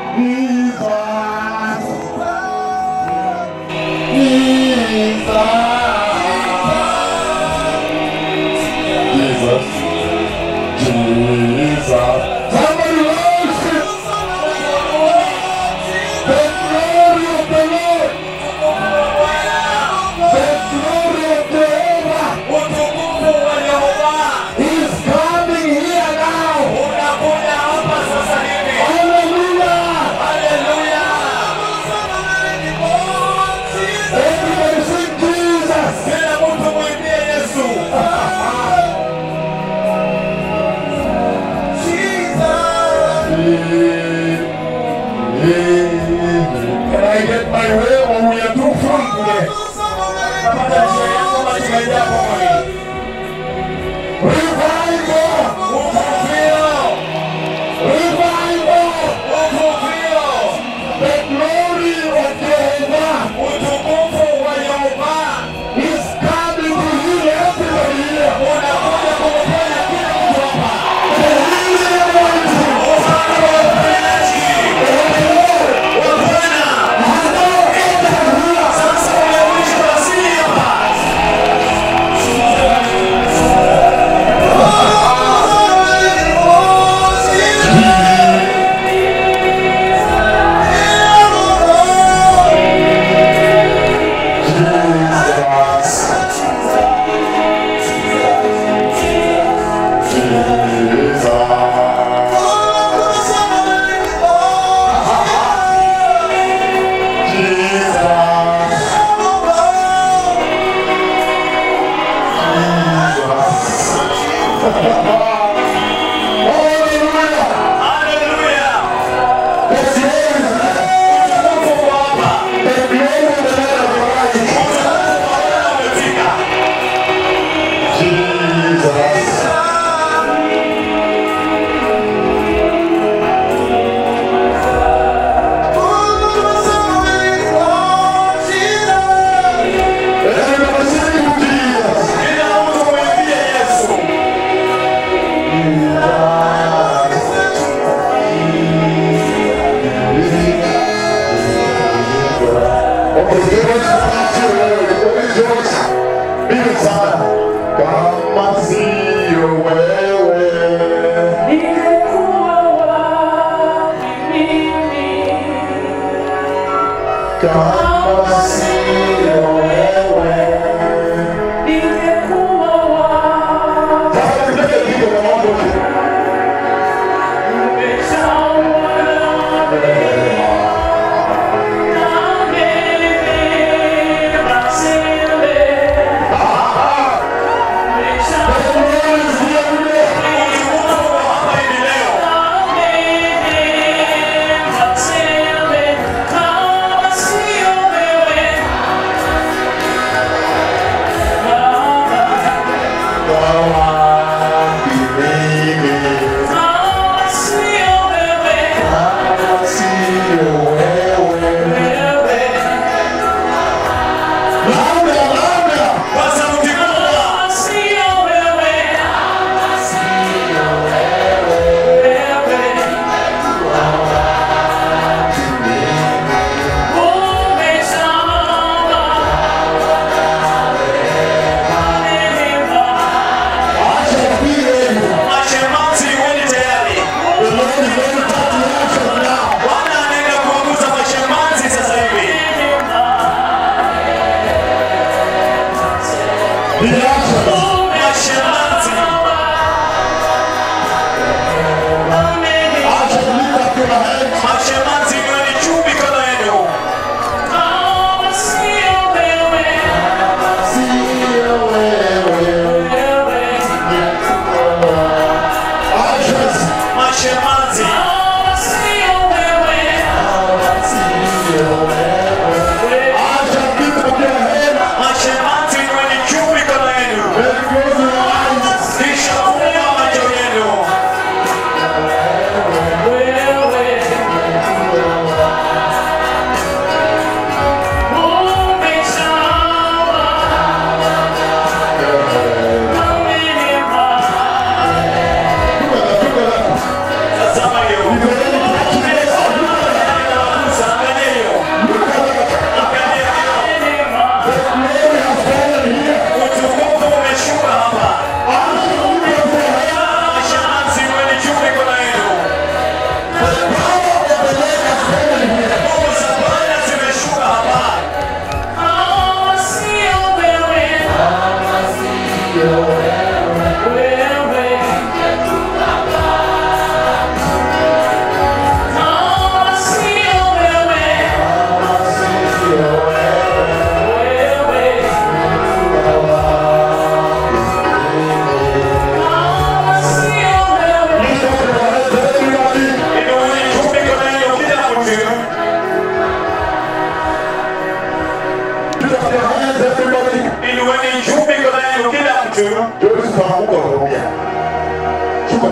Utukufu wa Yehova unakuja hapa sasa hivi. Haleluya! Kila mtu mwimbie Yesu. Can I get my way or we are too full today? Napata njia yako katika jambo hili. Revival! Uvuvio, Revival! uvuvio, The glory of Jehovah utukufu wa Yehova is coming to heal everybody here. unakuja kumponya kila mtu hapa. The healing anointing. Upande wa uponyaji. Wa Bwana. Sasa umekwisha wasili hapa. Haleluya. Utukufu uko hapa. Umefika. Kila mtu mwimbie Yesu. Kama sio wewe kama sio wewe Sasa tupige pigo kwa mambo Utukufu uko hapa hivi leo. Kama sio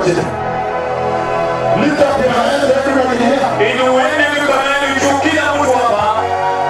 everybody. Lift up your hands, everybody here. Inueni mikono yenu juu, kila mtu hapa.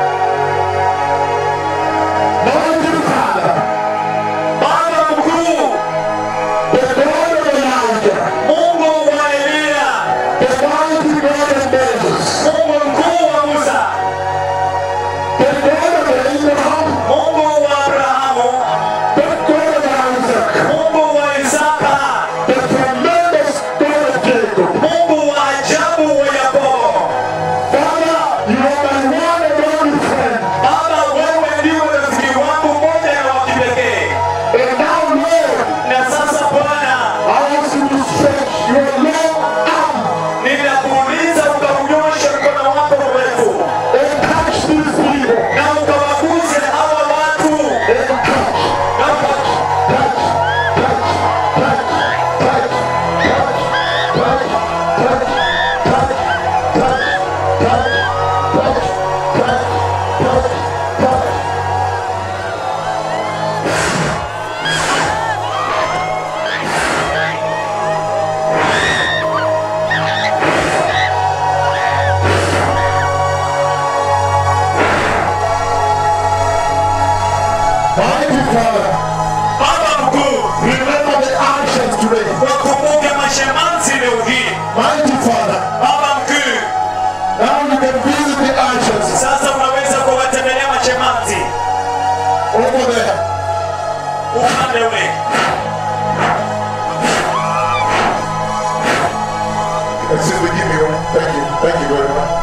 Mighty Father, Baba mkuu, the God of Elijah, Mungu wa Eliya, the mighty God of Moses, Mungu mkuu wa Musa, the God of Abraham, Mungu wa Abrahamu, the God of Isaac, Mungu wa Isaka, the tremendous God of Jacob. Mungu wa ajabu wa Yakobo. Father, you are my one and only friend. Baba, wewe ndiwe rafiki wangu mmoja na wa kipekee. And now, Lord, Na sasa Bwana, I ask you to stretch your long arm ninakuuliza ukaunyoshe mkono wako mrefu and touch these people. na ukawaguze hawa watu And touch, na uka- touch, touch, touch, touch, touch, touch, touch, touch, touch, touch, touch, touch, touch, touch. Mighty Father, Baba mkuu, remember the actions today. wakumbuke mashemansi leo hii. Mighty Father, Baba mkuu, now you can visit the actions sasa unaweza kuwatembelea mashemansi over there. upande ule. Excuse me, give me one. Thank you. Thank you very much.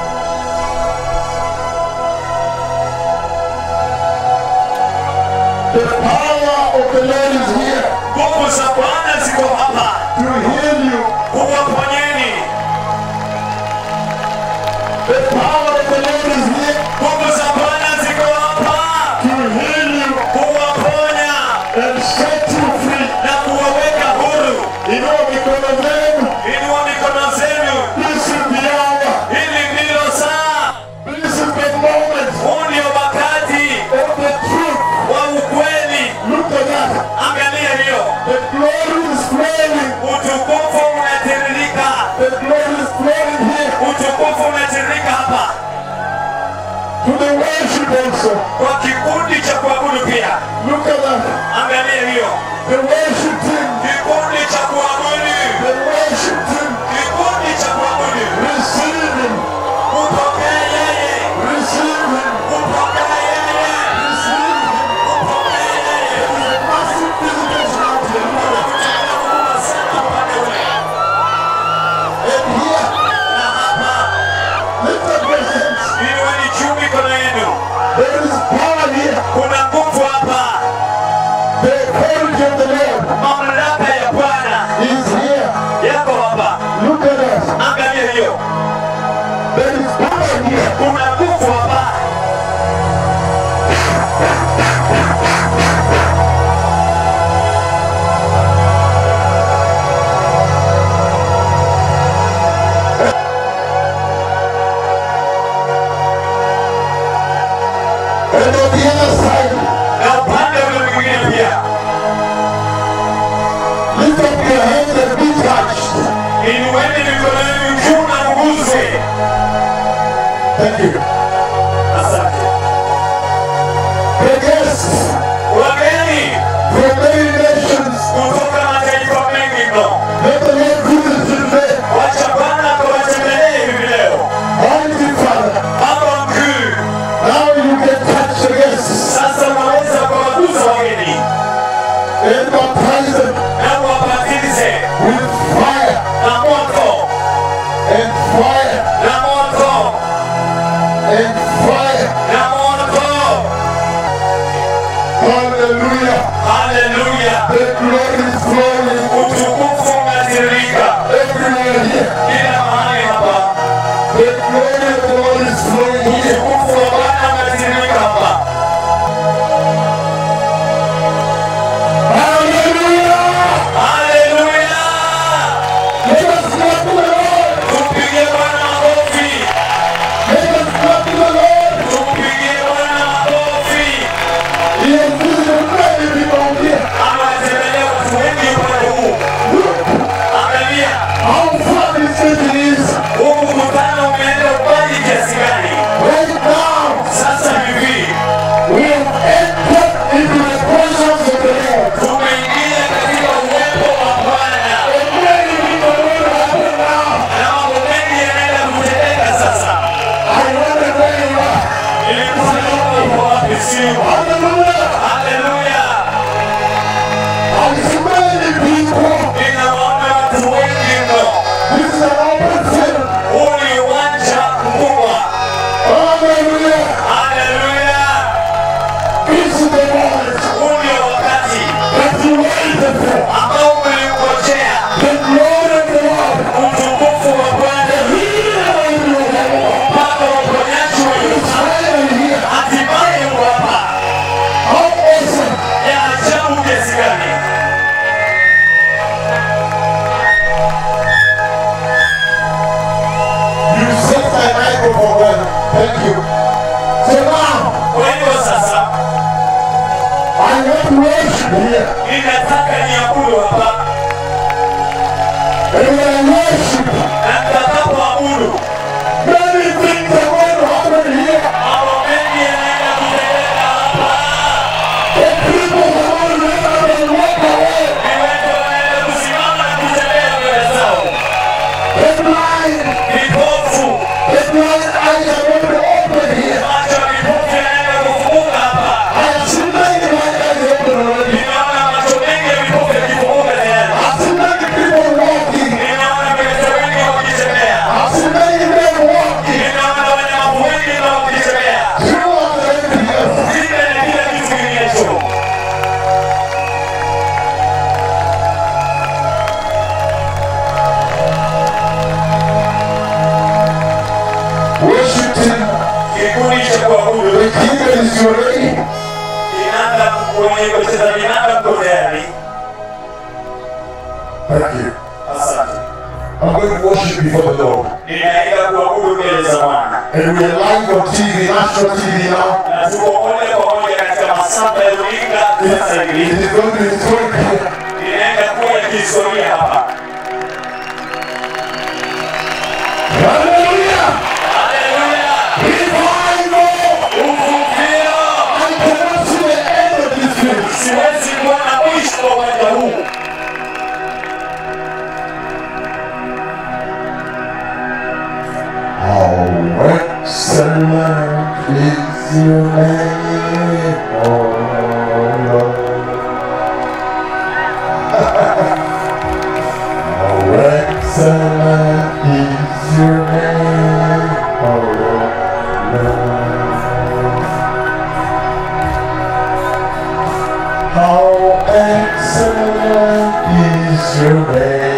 The power of the Lord is here Nguvu za Bwana ziko hapa to heal you. kuwaponyeni. The power of the Lord is here Nguvu za Bwana ziko hapa to heal you kuwaponya and set you free. na kuwaweka huru. Inua mikono zenu. Inua mikono zenu, This is the hour. hili ndilo saa. This is the moment Huu ndio wakati of the truth. wa ukweli. Look at that. Angalia hiyo, The glory is flowing. utukufu unatiririka, The glory is flowing here utukufu unatiririka hapa to the worship also. kwa kikundi cha kuabudu pia. Look at that. Angalia hiyo, The worship team. kikundi cha kuabudu, The worship team. kikundi cha kuabudu. Receive him. Upokee yeye, Receive him. upokee yeye, Receive him. upokee yeye. There is a massive visitation out here. Look at Kuna kubwa sana upande ule. that. And here, Na hapa, lift up your hands. inueni juu mikono yenu. There is power here. Kuna nguvu hapa, The authority of the Lord mamlaka ya Bwana is here. yako hapa. Look at us. Angalia hiyo, There is power here. kuna nguvu hapa. And on the other side, Na upande ule mwingine pia, lift up your hands and be touched. inueni mikono yenu juu na mguse. Thank you. Asante. The guests Wageni from many nations, kutoka mataifa mengi mno, let the Lord visit you today. wacha Bwana akawatembelee hivi leo. Mighty Father, Baba mkuu, now you can touch the guests sasa unaweza kuwagusa wageni and baptize them na kuwabatize with fire na moto and fire na moto and fire. na moto. Hallelujah. Haleluya! The glory is flowing Utukufu unatiririka everywhere here. kila mahali hapa. The glory of the Lord is flowing here. Utukufu wa Bwana unatiririka hapa. Hallelujah. Haleluya! Let us clap to the Lord. Tumpige Bwana makofi, Let us clap to the Lord. tumpige Bwana makofi. He has visited many people here. Amewatembelea watu wengi upande huu. Angalia, grateful for God. Thank you. So now, Kwa hivyo sasa I want to worship here. ninataka niabudu hapa, And when I worship, na nitakapoabudu many things are going to happen here. mambo mengi yanaenda kutendeka hapa. And people are going to get up and walk away. Viwete wanaenda kusimama na kutembea mbele zao, The blind, vipofu the blind eyes are going to open here. macho ya vipofu yanaenda kufunguka hapa. I have seen many blind eyes open already. Nimeona macho mengi ya vipofu yakifunguka tayari. I've seen many people walking. Nimeona viwete wengi wakitembea. I've seen many men walking Nimeona walemavu wengi na wakitembea. throughout everything else. Vile na kila kitu kinginecho. Worship Him. Kikundi cha kuabudu The kingdom is ready. kinaanza kwenye kucheza vinanda mko tayari. Thank you. Asante. I'm going to worship before the Lord. Ninaenda kuabudu mbele za Bwana. And we are live on TV, national TV now. Na tuko moja kwa moja katika masafa ya runinga sasa It hivi. is going to be historic here. Ninaenda kuwa ya kihistoria hapa. Hallelujah! Haleluya! Revival! Uvuvio! I cannot see the end of this thing. Siwezi kuona mwisho wa uwanja huu. How excellent is your name, oh Lord. How excellent is your name, oh Lord. How excellent is your name.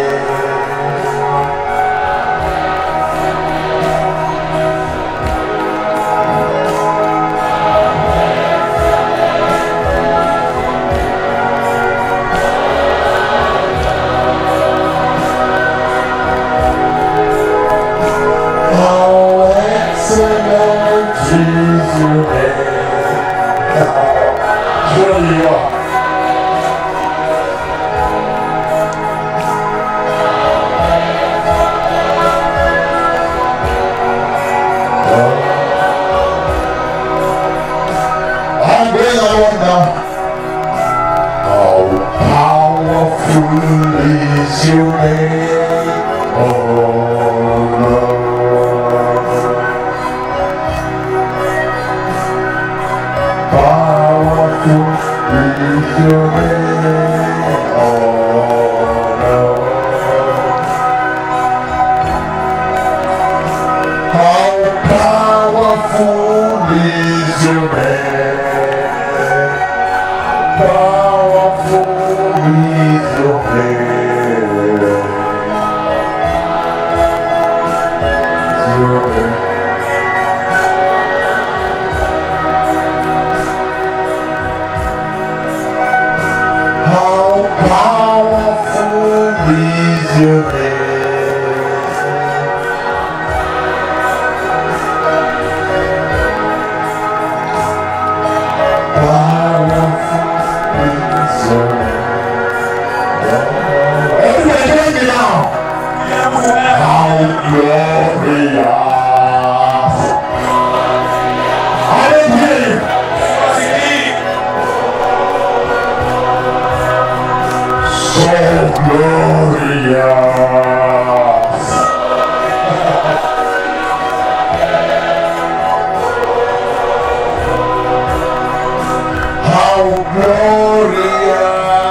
How excellent is your name. Surely you are. I'm going along now. How powerful is your name, oh Lord. Powerful is your name, oh Lord. How powerful is your name? Powerful is your name. Your name. How powerful is your name? Everybody join me now. Hebu tunaenda How glorious. I don't hear you. kuwasikii. So glorious. How glorious.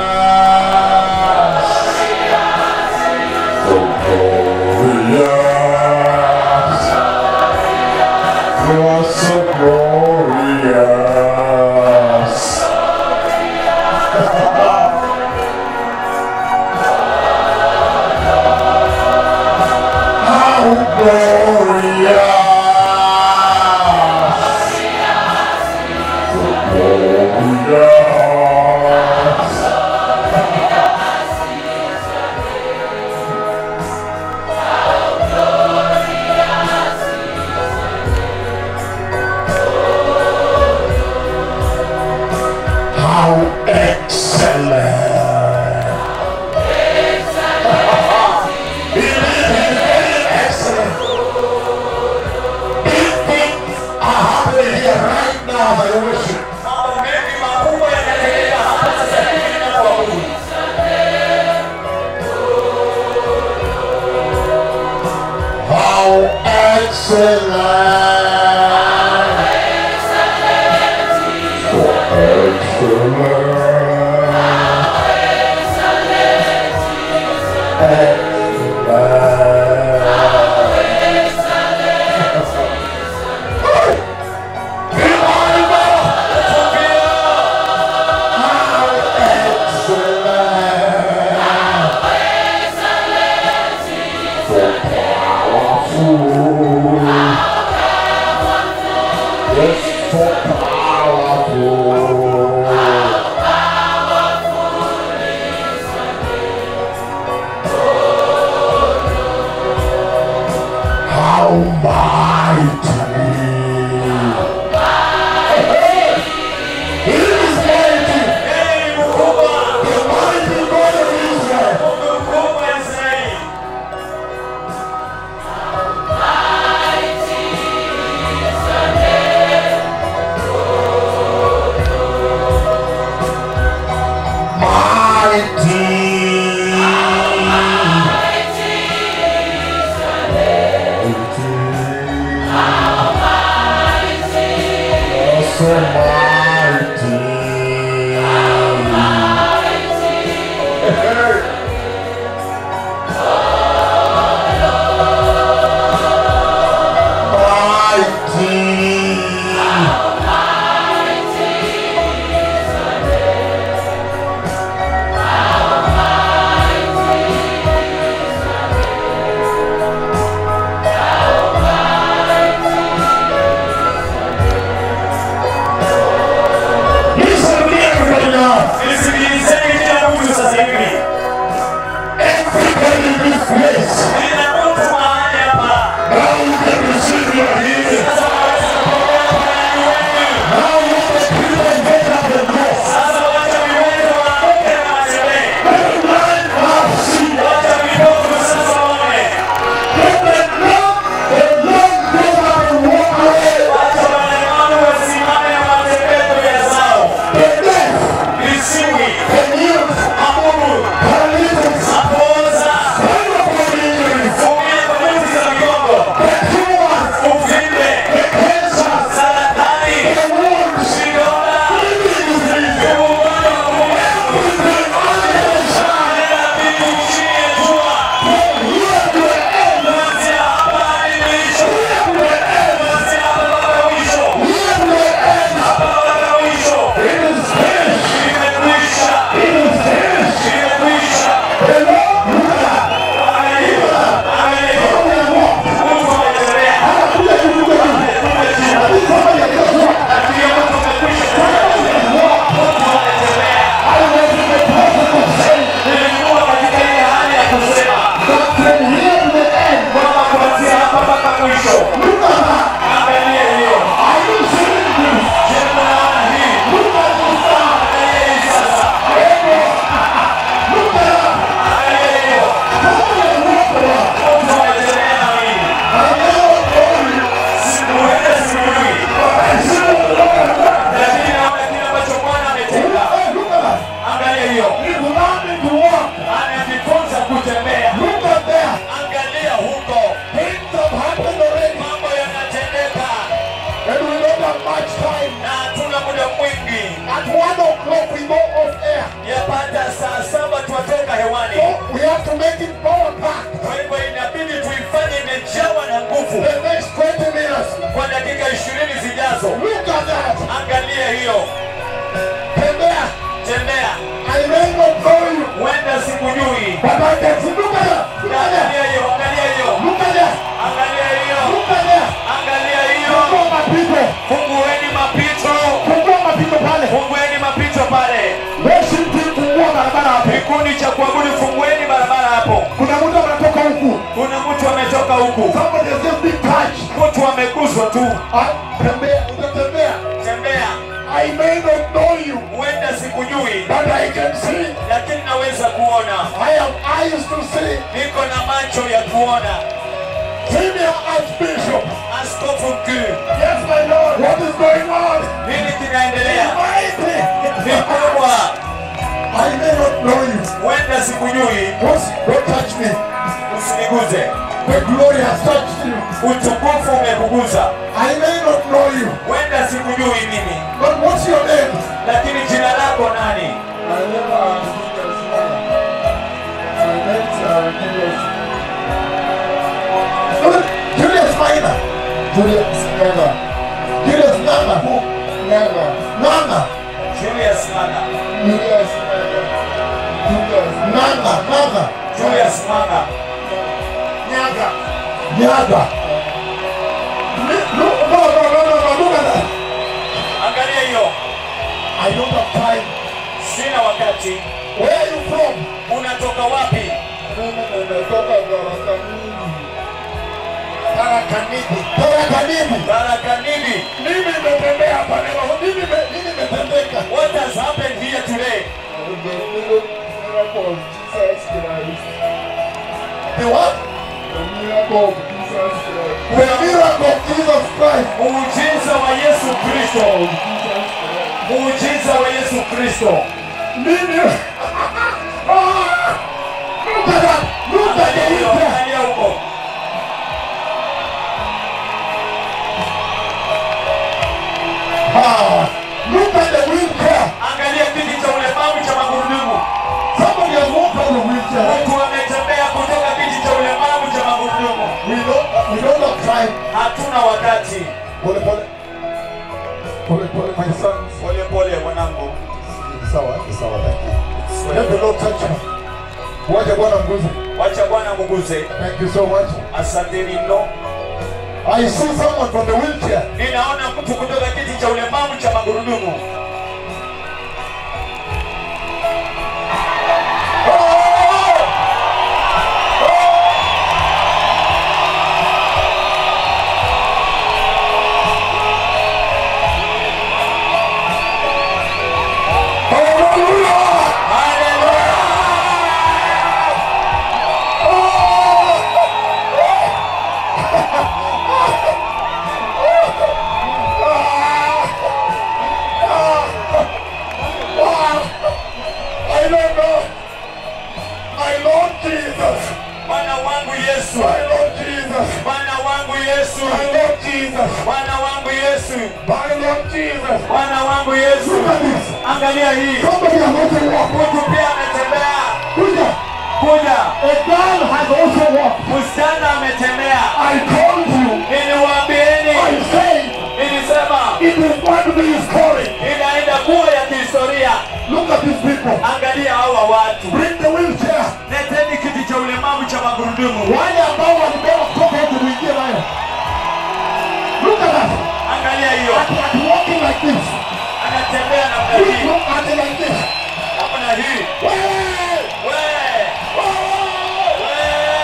So glorious. You're so glorious. How glorious. So glorious. as I worship. Mambo mengi makubwa yanatendeka hapa sasa hivi ninapoabudu. How excellent. Yes, so powerful. How mighty! He is mighty! Yeye ni mkubwa, The mighty God of Israel! Mungu mkubwa wa Israeli. So mighty. Mighty. Listen to me, everybody now. Nisikilizeni kila mtu sasa hivi. Everybody in this place. Kila mtu mahali hapa. Now you can receive your healing. Sasa waweza kupokea uponyaji wenu. Now let the people get up and go. Sasa wacha viwete waamke na watembee. Let the blind now see. Wacha vipofu sasa waone. Let the lame, the lame get up and walk away. Wacha walemavu wasimame na watembee njia zao. The deaf, Visiwi, the mute, mabubu, paralytics, mapooza, spinal injuries, kuumia kwa nyuzi za viungo, the tumors, uvimbe, the cancers, saratani, the wounds, vidonda, kidney disease, ugonjwa wa moyo. everything under the sun. Kila kitu chini ya jua. Here to the end, Kuanzia hapa hadi mwisho. here to the end, Kuanzia hapa mpaka mwisho. here to the end. Hapa mpaka mwisho. It is finished. Imekwisha. It is finished. Imekwisha. The Lord, look at that. Angalia. Angalia. Come and walk. Mungu ametembea. Anakuja kukuja hivi. Lakini kama ya Yesu, Lakini Mungu amekwisha. Mungu ametembea. I was in the process of saying Nilikuwa katika ile hali ya kusema that from here to the end, kwamba kuanzia hapa mpaka mwisho. look at that. Angalia hiyo. Are you seeing this? Je, mnaona hii? Look at this now. Angalia hii sasa. Look at that. Angalia hiyo. Come and walk around. Mungu ametembea na mimi. I never told you. Sikuenda sijui. I said, look at that. Lakini naona kile ambacho Bwana ametenda. Hey, look at that. Angalia hiyo. He's learning to walk. Ananifunza kutembea. Look at there. Angalia huko. Things have happened already. Mambo yanatendeka And we don't have much time. na hatuna muda mwingi. At one o'clock we go off air. Yapata saa saba tuwatoka hewani. So we have to make it power packed. Kwa hivyo inabidi tuifanye imejawa na nguvu The next 20 minutes. kwa dakika ishirini zijazo. Look at that. Angalia hiyo, Tembea. tembea. I may not know you. Huenda sikujui. But I can see. Look at that. Look at that. Angalia hiyo, angalia hiyo, Look at that. angalia hiyo, Look at that. angalia hiyo. Fungua mapito. Fungueni mapito, Fungua mapito pale. fungueni mapito pale. Worship team fungua barabara hapo. Kikundi cha kuabudu, fungueni barabara hapo. Kuna mtu anatoka huku. Kuna mtu ametoka huku, Somebody has just been touched. mtu ameguswa tu. Ah, Tembea. Utatembea. Tembea, I may not know you. huenda sikujui, But I can see. lakini naweza kuona. I have eyes to see. Niko na macho ya kuona. Senior Archbishop. Askofu mkuu, Yes, my Lord. What is going on? nini kinaendelea mighty. ni kubwa, I may not know you. huenda sikujui, Don't, don't touch me. usiniguze. The glory has touched you. Utukufu umekuguza, I may not know you. huenda sikujui mimi, But what's your name? lakini jina lako nani? My name is Julius Mwana. My name is uh, Julius. Julius Minor. Julius Nanga. Julius Nanga. Who? Nanga. Nanga. Julius Manga. Julius Nanga. Julius Nanga. Nanga. Julius Manga. Nyaga. Nyaga. Li- Look, no, no, no, no, no, look at that. Angalia hiyo, I don't have time. sina wakati. Where are you from? Unatoka wapi? Mimi nimetoka Tarakanidi. Tarakanidi. Tarakanidi. Baraka nini? Mimi nimetembea hapa leo. Mimi nime- mimi nimetembeka. What has happened here today? The miracle of Jesus Christ. The what? The miracle of Jesus Christ. The miracle of Jesus Christ. Muujiza wa Yesu Kristo. Muujiza wa Yesu Kristo. Mimi. Ah! Look at that. Look at Angalia the hiyo, wheelchair. angalia huko. Ah! Look at the wheelchair. Angalia kiti cha ulemavu cha magurudumu. Somebody has walked out of wheelchair. Mtu ametembea kutoka kiti cha ulemavu cha magurudumu. We don't, we don't have time. Hatuna wakati. Pole pole. Pole pole, my sons. Pole pole mwanangu. Sawa, ni sawa, thank you. Let the Lord touch you. Wacha Bwana mguze. Wacha Bwana muguze. Thank you so much. Asanteni mno. I see someone from the wheelchair. Ninaona mtu kutoka kiti cha ulemavu cha magurudumu. Hallelujah! Haleluya! I don't know. My Lord Jesus. Bwana wangu Yesu. My Lord Jesus. Bwana wangu Yesu. My Lord Jesus. Bwana wangu Yesu. My Lord Jesus. Bwana wangu Yesu. Look at this. Angalia hii. Somebody has also walked. Mtu pia ametembea. Kuja. Kuja. A girl has also walked. Msichana ametembea. I told you. Niliwaambieni. I said Nilisema it is going to be historic. inaenda kuwa ya kihistoria. Look at these people. Angalia hawa watu. Bring the wheelchair. Leteni kiti cha ulemavu cha magurudumu. Wale ambao walibeba kutoka huku kuingia nayo. Look at that. Angalia hiyo. At, at walking like this. Anatembea namna Look, hii. look at it like this. Namna hii. Hey! We. Oh! We.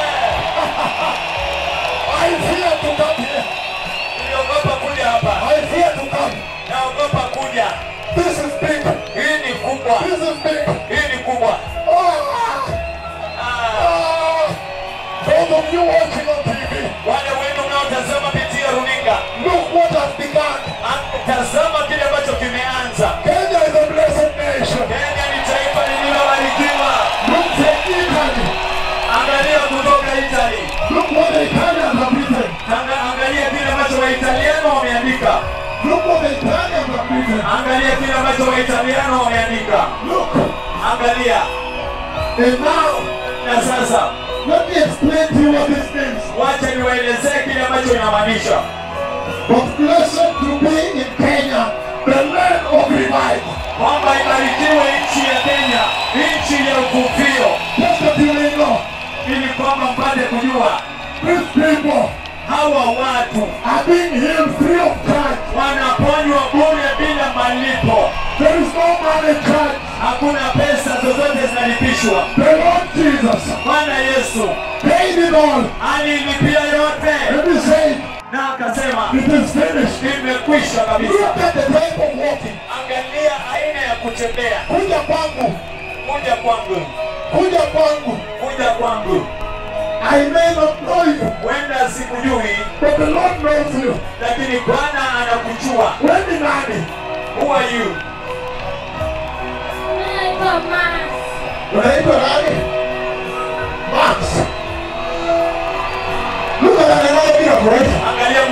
I fear to come here. Niliogopa kuja hapa. I fear to come. Naogopa kuja. This is big. Hii ni kubwa. This is big. Hii ni kubwa. Oh! Ah. Ah! Those of you watching on TV, Wale wenu mnaotazama pitia runinga, look what has begun. Ah, tazama kile ambacho kimeanza. Kenya is a blessed nation. Kenya ni taifa lililobarikiwa. Look at Italy. Angalia kutoka Italy. Look what the Italians have written. Anga- Angalia kile ambacho Waitaliano wameandika. Look what the Italians have written. Angalia kile ambacho Waitaliano wameandika. Look. Angalia. And now, Na sasa let me explain to you what this means. wacha niwaelezee kile ambacho inamaanisha. But blessed to be in Kenya, the land of revival. Kwamba ibarikiwe nchi ya Kenya, nchi ya uvuvio, Just that you may know, ili kwamba mpate kujua these people hawa watu are being healed free of charge. wanaponywa bure bila malipo. There is no money charge. Hakuna pesa zozote zinalipishwa. The Lord Jesus Bwana Yesu paid it all. alilipia yote And he said, na akasema it is finished. imekwisha kabisa. Look at the type of walking. Angalia aina ya kutembea. Kuja kwangu. Kuja kwangu, Kuja kwangu. kuja kwangu. I may not know you, Huenda sikujui, but the Lord knows you. lakini Bwana anakujua. Wewe ni nani? Who are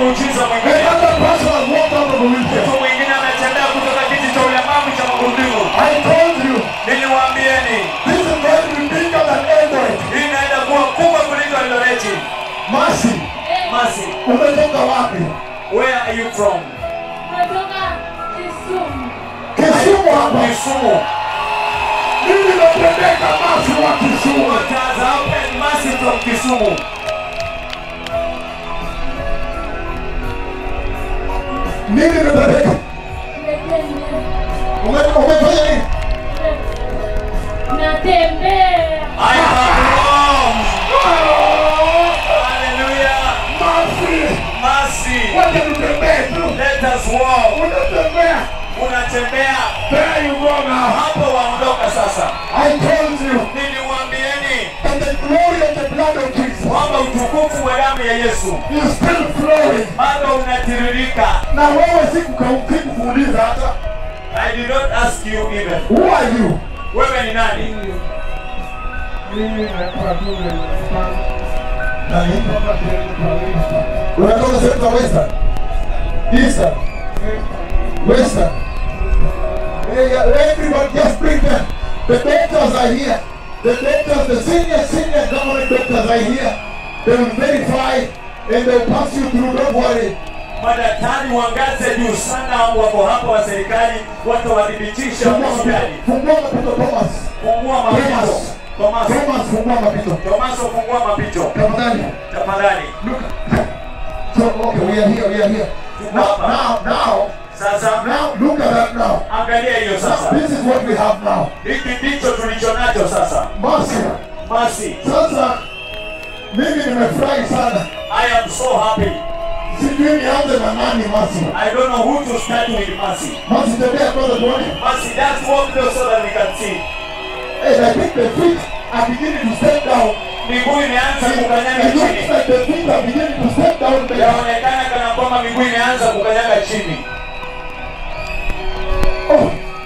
muujiza mwingine. Another person has walked out of a wheelchair. Mtu mwingine ametembea kutoka kiti cha ulemavu cha magurudumu. I told you, Niliwaambieni this is going to be bigger than Eldoret. hii inaenda kuwa kubwa kuliko Eldoreti. Mercy, Masi, umetoka wapi? where are you from? Kutoka Kisumu. Kisumu hapa. Kisumu. Mimi napeleka Mercy wa Kisumu. What has happened? Masi from Kisumu. Mimi napeleka. Nimetembea. Ume- Umefanya nini? Natembea. I have roamed. Hallelujah. Mercy, Masi, wacha tutembee tu. let us walk. Unatembea. Unatembea There you go now. hapo, waondoka sasa. I told you Niliwaambieni that the glory of the blood of Jesus kwamba utukufu wa damu ya Yesu is still flowing. bado unatiririka. Na wewe siku- sikukuuliza hata I did not ask you even. who are you? Wewe ni nani? Nani? Unatoka sehemu za Western? Eastern? Western? Yeah, yeah, everyone just bring them. The doctors are here. The doctors, the senior, senior government doctors are here. They will verify and they will pass you through. Don't worry. Madaktari wa ngazi ya juu sana wako hapa wa serikali, watawadhibitisha Fungua hospitali. mapito. Fungua mapito, Thomas. Fungua mapito. Thomas. Tomaso, Thomas, fungua mapito. Tomaso, fungua mapito Tafadhali. tafadhali. Look. So, okay, we are here, we are here. Now, now, now, Sasa now, look at that now. angalia hiyo Now, sasa, this is what we have now. hiki ndicho tulicho nacho sasa. Mercy. Basi Sasa mimi nimefurahi sana. I am so happy. Sijui nianze na nani Mercy. I don't know who to start with Mercy. Mercy tembea kwanza tuone. Mercy, just walk there so that we can see. Hey, I think the feet are beginning to step down. Miguu imeanza kukanyaga It looks chini. like the feet are beginning to step down there. Yaonekana kana kwamba miguu imeanza kukanyaga chini. Oh.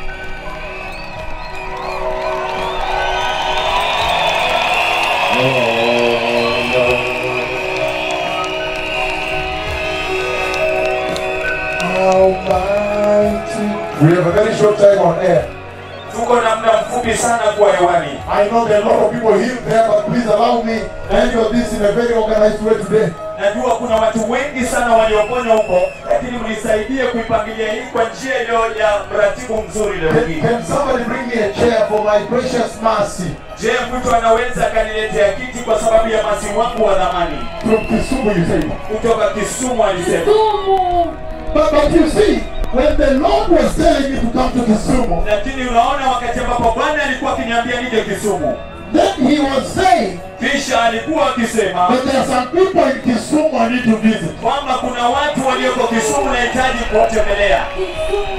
Almighty. We have a very short time on air. Tuko na muda mfupi sana kuwa hewani. I know there are a lot of people here there, but please allow me to handle this in a very organized way today. Najua kuna watu wengi sana walioponywa huko, lakini mnisaidie kuipangilia hii kwa njia iliyo ya mratibu mzuri leo Can, hii. can somebody bring me a chair for my precious mercy Je, mtu anaweza akaniletea kiti kwa sababu ya masi wangu wa dhamani from Kisumu, you say? kutoka Kisumu? Alisema. Kisumu. But, but you see, when the Lord was telling me to come to Kisumu, Lakini unaona, wakati ambapo Bwana alikuwa akiniambia nije Kisumu, then He was saying kisha alikuwa akisema that there are some people in Kisumu I need to visit. kwamba kuna watu walioko Kisumu nahitaji kuwatembelea. Kisumu.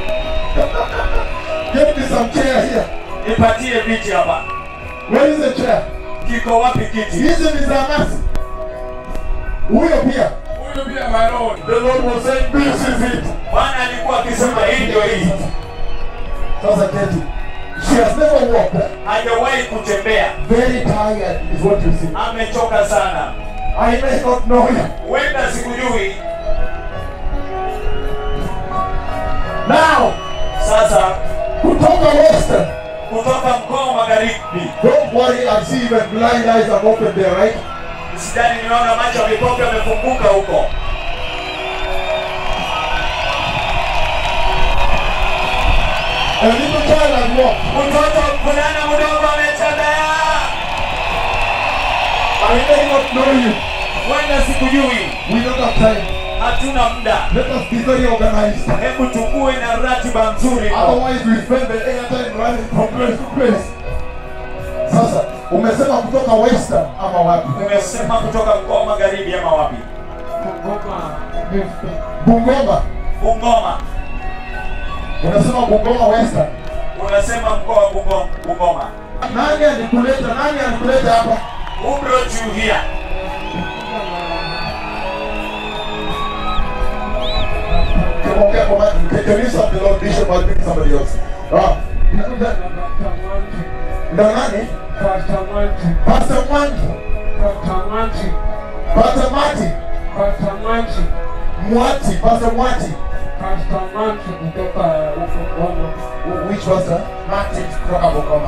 Get me some chair here. Nipatie viti hapa. Where is the chair? Kiko wapi kiti? Hizi ni za mercy. Huyo pia. Huyu pia my lord. The Lord was saying, this is it. Bwana alikuwa akisema hii ndio hii. Sasa keti. She has never walked. Hajawahi kutembea, Very tired is what you see. amechoka sana. I may not know you. Huenda sikujui. Now, Sasa kutoka Western. kutoka mkoa wa magharibi, Don't worry, I see even blind eyes are open there, right? sidhani nimeona macho ya vipofu yamefunguka huko. A little child has walked. Mtoto mvulana mdogo ametembea. I may not know you. Huenda sikujui, We don't have time. hatuna muda. Let us be very organized. Hebu tukue na ratiba nzuri. Otherwise, we spend the airtime running from place to place. Sasa, umesema kutoka Western ama wapi? Umesema kutoka mkoa wa magharibi ama wapi? Bungoma. Bungoma. Unasema Bungoma Western. Unasema mkoa wa Bungo- Bungoma. Nani alikuleta? Nani alikuleta hapa? Who brought you here? Ongea kwa mic. Can can you stop the Lord Bishop I'll bring somebody else? Ah. Ndo nani? Pastor Mwangi. Pastor Mati. Mwati, Pastor Mwati. Pastor Manti kutoka huko Bwana. Which pastor? Martin kutoka Bungoma.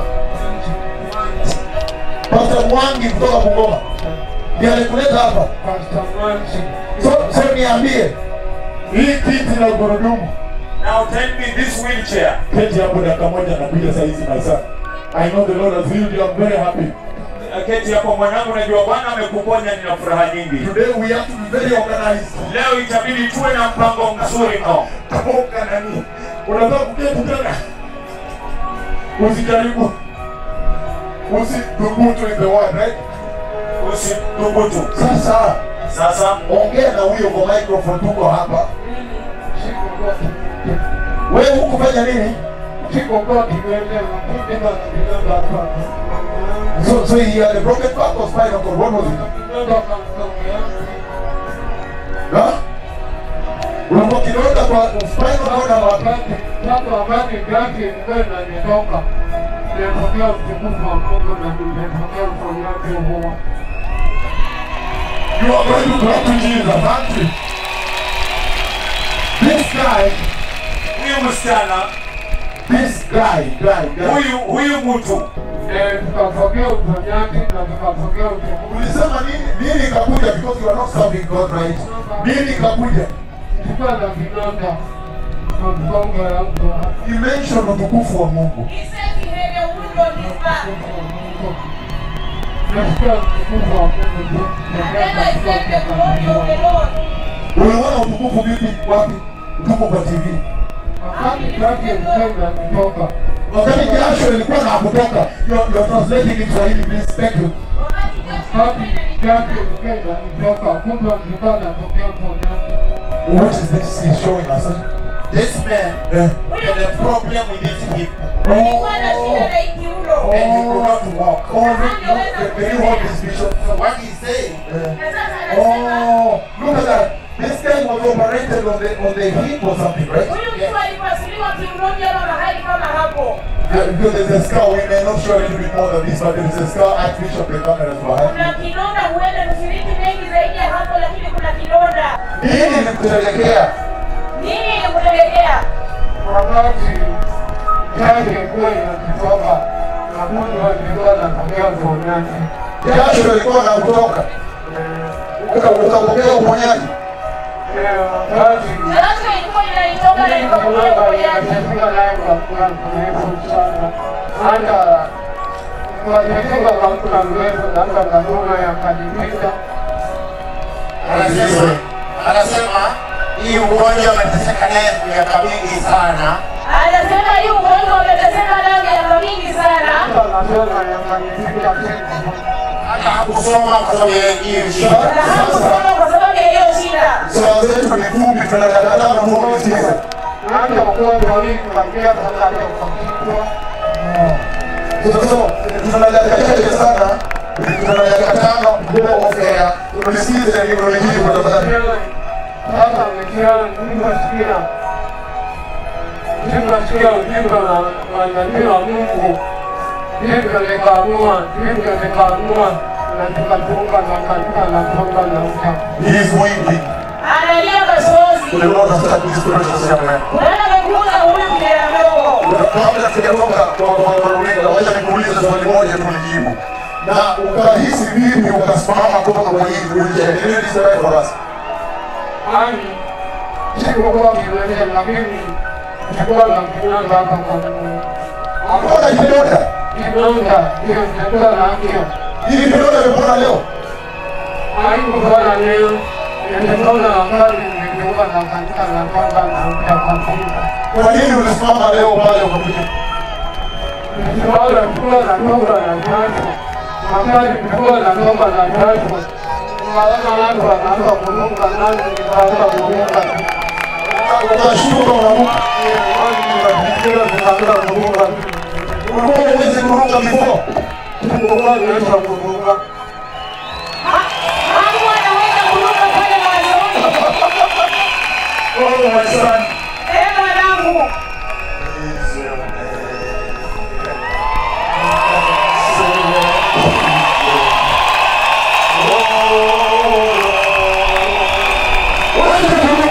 Pastor Mwangi kutoka Bungoma. Ndiye alikuleta hapa. Pastor Manti. So, so niambie. Hii kiti na gurudumu. Now tell me this wheelchair. Keti hapo dakika moja nakuja saa hizi my son. I know the Lord has healed you. I'm very happy. Keti yako mwanangu, najua Bwana amekuponya, nina furaha nyingi. Today we have to be very organized. Leo itabidi tuwe na mpango mzuri mno. Toka nani? Unataka kuketi tena? Usijaribu. Usidhubutu in the word, right? Usidhubutu. Sasa Sasa ongea na huyo kwa microphone, tuko hapa. Siko goti. Wewe hukufanya nini? Siko goti wewe unapenda kuenda hapa. So, so he had a broken back or spinal cord. What was it? Nenda kamsomea. Huh? Ulikuwa kidonda kwa spinal cord ama wapi? Wakati sasa wakati gati ilikuwa inanitoka. Nilipokea utukufu wa Mungu na nilipokea uponyaji huo. You are going to clap to Jesus, aren't you? This guy, huyu msichana, this guy, guy, guy. huyu huyu mtu Eh, tukapokea uponyaji na tukapokea utukufu. Ulisema nini? Nini ikakuja because you are not serving God right? Nini ikakuja? Nilikuwa na vidonda kwa mgongo yangu. You mentioned utukufu wa Mungu. He said he had a wound on his back. Nasikia utukufu wa Mungu. And then I felt the glory of the Lord. Uliona utukufu vipi? Wapi? Tuko kwa TV. Wakati gati ilikuwa inanitoka. Wakati jasho ilikuwa na kutoka. You're, you're translating in Swahili, please. Thank you. Wakati Joshua Wakati alikuwa gati ilikuwa inanitoka, kumbe nilikuwa natokea uponyaji. What is this he's showing us? This man Eh. had a problem with his hip alikuwa na shida na ikiuno. and he could not walk. Oh, look, look, can you hold this vision? So what he's saying, Na sasa anasema Oh, look at that. This guy was operated on the on the hip or something, right? huyu mtu alipasuliwa kiunoni ama mahali kama hapo. Yeah, because there's a scar. We may not show a little bit more than this, but there is a scar at which of the cameras behind. Kuna kidonda, huenda tushiriki mengi zaidi ya hapo, lakini kuna kidonda. Nini ilikupelekea? Nini ilikupelekea? Wakati gati ilikuwa inanitoka, na kumbe nilikuwa natokea uponyaji. Jasho ilikuwa na kutoka. Uka- Ukapokea uponyaji. Eh, wakati Jasho ilikuwa inaitoka na ikapokea uponyaji. anasema anasema hii ugonjwa ameteseka naye miaka mingi sana, Anasema hii ugonjwa umeteseka nayo miaka mingi sana. hata hakusoma kwa sababu ya hiyo shida. Na hakusoma kwa sababu ya hiyo shida. Swala zetu ni fupi, tunakataa na Mungu msikize. So, tuna dakika chache sana, tuna dakika tano go off air. Tulisikize neno hili kwa tafadhali. Sasa nikiwa nimesikia nikasikia ujumbe wa wa nabii wa Mungu, hivyo nikaamua, hivyo nikaamua na tukajiunga na kanisa la Konga na Uta. He is winking. Analia machozi. The Lord has touched this precious young man. Bwana amekuza huyu kijana mdogo. Kabla sijatoka kwa kwa runinga, wacha nikuulize swali moja tulijibu. Na ukahisi vipi ukasimama kutoka kwa hii wheelchair? Can you describe for us? Yaani sikuwa kiwete, lakini sikuwa na kinanda hapa kwa Mungu. Mbona kidonda? Kinanda hiyo nilikuwa na afya. Hili kidonda imepona leo? Haikuwa leo, nilikuwa na wakati nilijiunga na kanisa la Konga na Uta kwa Mungu. Kwa nini ulisimama leo pale ukakuja? Wala kuwa na toba ya tatu. Wakati nilikuwa na toba ya tatu. Unaona watu wanaanza kuruka nani nikaanza kuruka. Unashtuka unaruka. Ulikuwa huwezi kuruka before. Hakuwa anaweza kuruka pale mwanzoni. Oh my son. Eh, mwanangu. Wacha turuke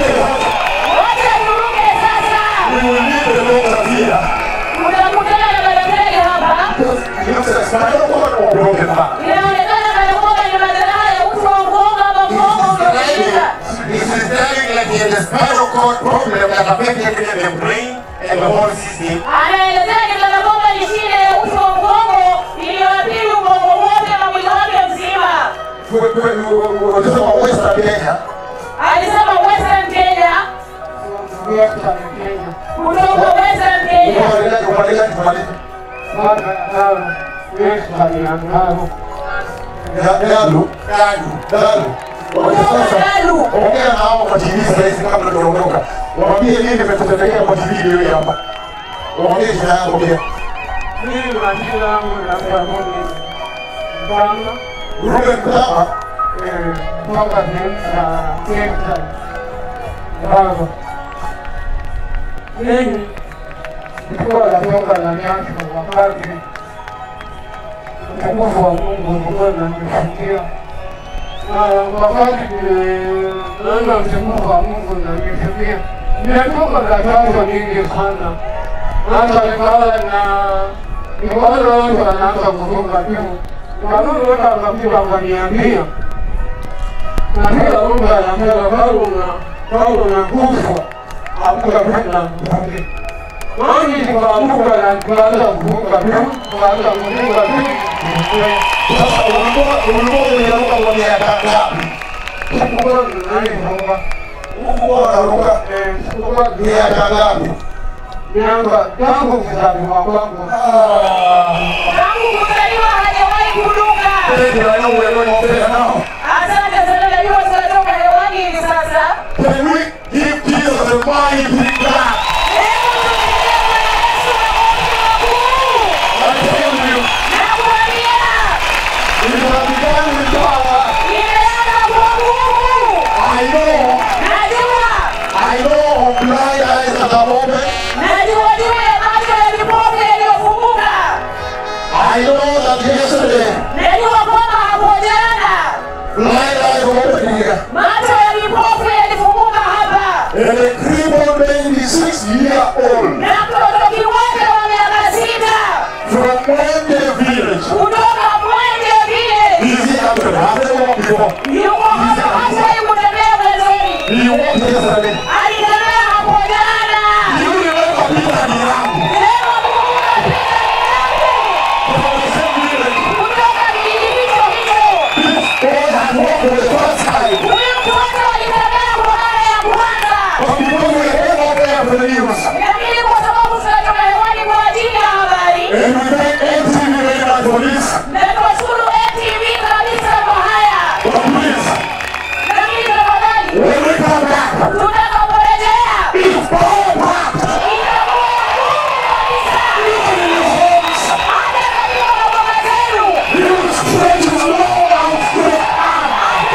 the spinal cord problem that affected the brain and the whole system. Anaelezea ni changamoto ni shida ya uti wa mgongo iliyoathiri ubongo wote na mwili wake mzima. Unasema Western Kenya. Alisema Western Kenya, Western Kenya. kutoka Western Kenya. Upande gani? Upande gani? Tumalize. Mwaka tano. Western ya Ngaro. Ya- Dalu. Dalu. Dalu. Wacha sasa. Dalu. Ongea na hao kwa TV sasa hivi kabla tuondoka. Waambie nini imetutendekea kwa TV leo hapa. Waambie jina yako pia. Mimi majina yangu naitwa Rudi Mbanga. Ruben Mtama. eh, kutoka sehemu za Texas. Ngaro. Mimi nilikuwa natoka na nyasho wakati utukufu wa Mungu ulikuwa unanifikia. Na wakati niliona utukufu wa Mungu unanifikia, nimetoka na chanzo nyingi sana. Hata nikawa na nikaona watu wanaanza kufunga juu, nikarudi weka kabisa wakaniambia na kila mtu anaambia Paulo na Paulo na kufa hakuwa tena mzuri. Nani tukaamuka na tukaanza kufunga tu, tukaanza kufunga tu. Sasa ulikuwa ulikuwa unaruka kwa miaka ngapi? Sikuwa nani funga. Ulikuwa unaruka Eh, sikuwa miaka ngapi? miaka tangu kuzaliwa kwangu. Tangu kuzaliwa hajawahi kuruka. Ndio anaoelewa nao. Asante sana, najua tunatoka hewani hivi sasa. Can we give Jesus a mighty clap? Hebu tumpigie Bwana Yesu makofi makuu. I tell you, Nakwambia, it has begun with power. imeanza kwa nguvu. I know, Najua, I know blind eyes at the moment. najua juu ya macho ya vipofu yaliyofunguka. I know that yesterday, Najua kwamba hapo jana blind eyes opened here. macho ya vipofu yalifunguka hapa, And a crippled baby, six year old, na mtoto kiwete wa miaka sita from Mwende village. kutoka Mwenge vile Is he up to Has he walked before? yuko hapa hasa kutembea mwanzoni, He walked yesterday. alitembea hapo jana. You remember Peter Mirangu Leo kumbuka Peter Mirangu from the same village. kutoka kijiji hicho hicho. God has walked for the first time. Huyu mtoto alitembea kwa mara ya kwanza, But because we came out there for the news, lakini kwa sababu tunatoka hewani kwa ajili ya habari and we thank MTV very much for this. na tunashukuru NTV kabisa kwa haya, But please, lakini tafadhali when we come back, tutakaporejea it's power packed. itakuwa ngumu kabisa. Hata katika maboma zenu You stretch his long outstretched arm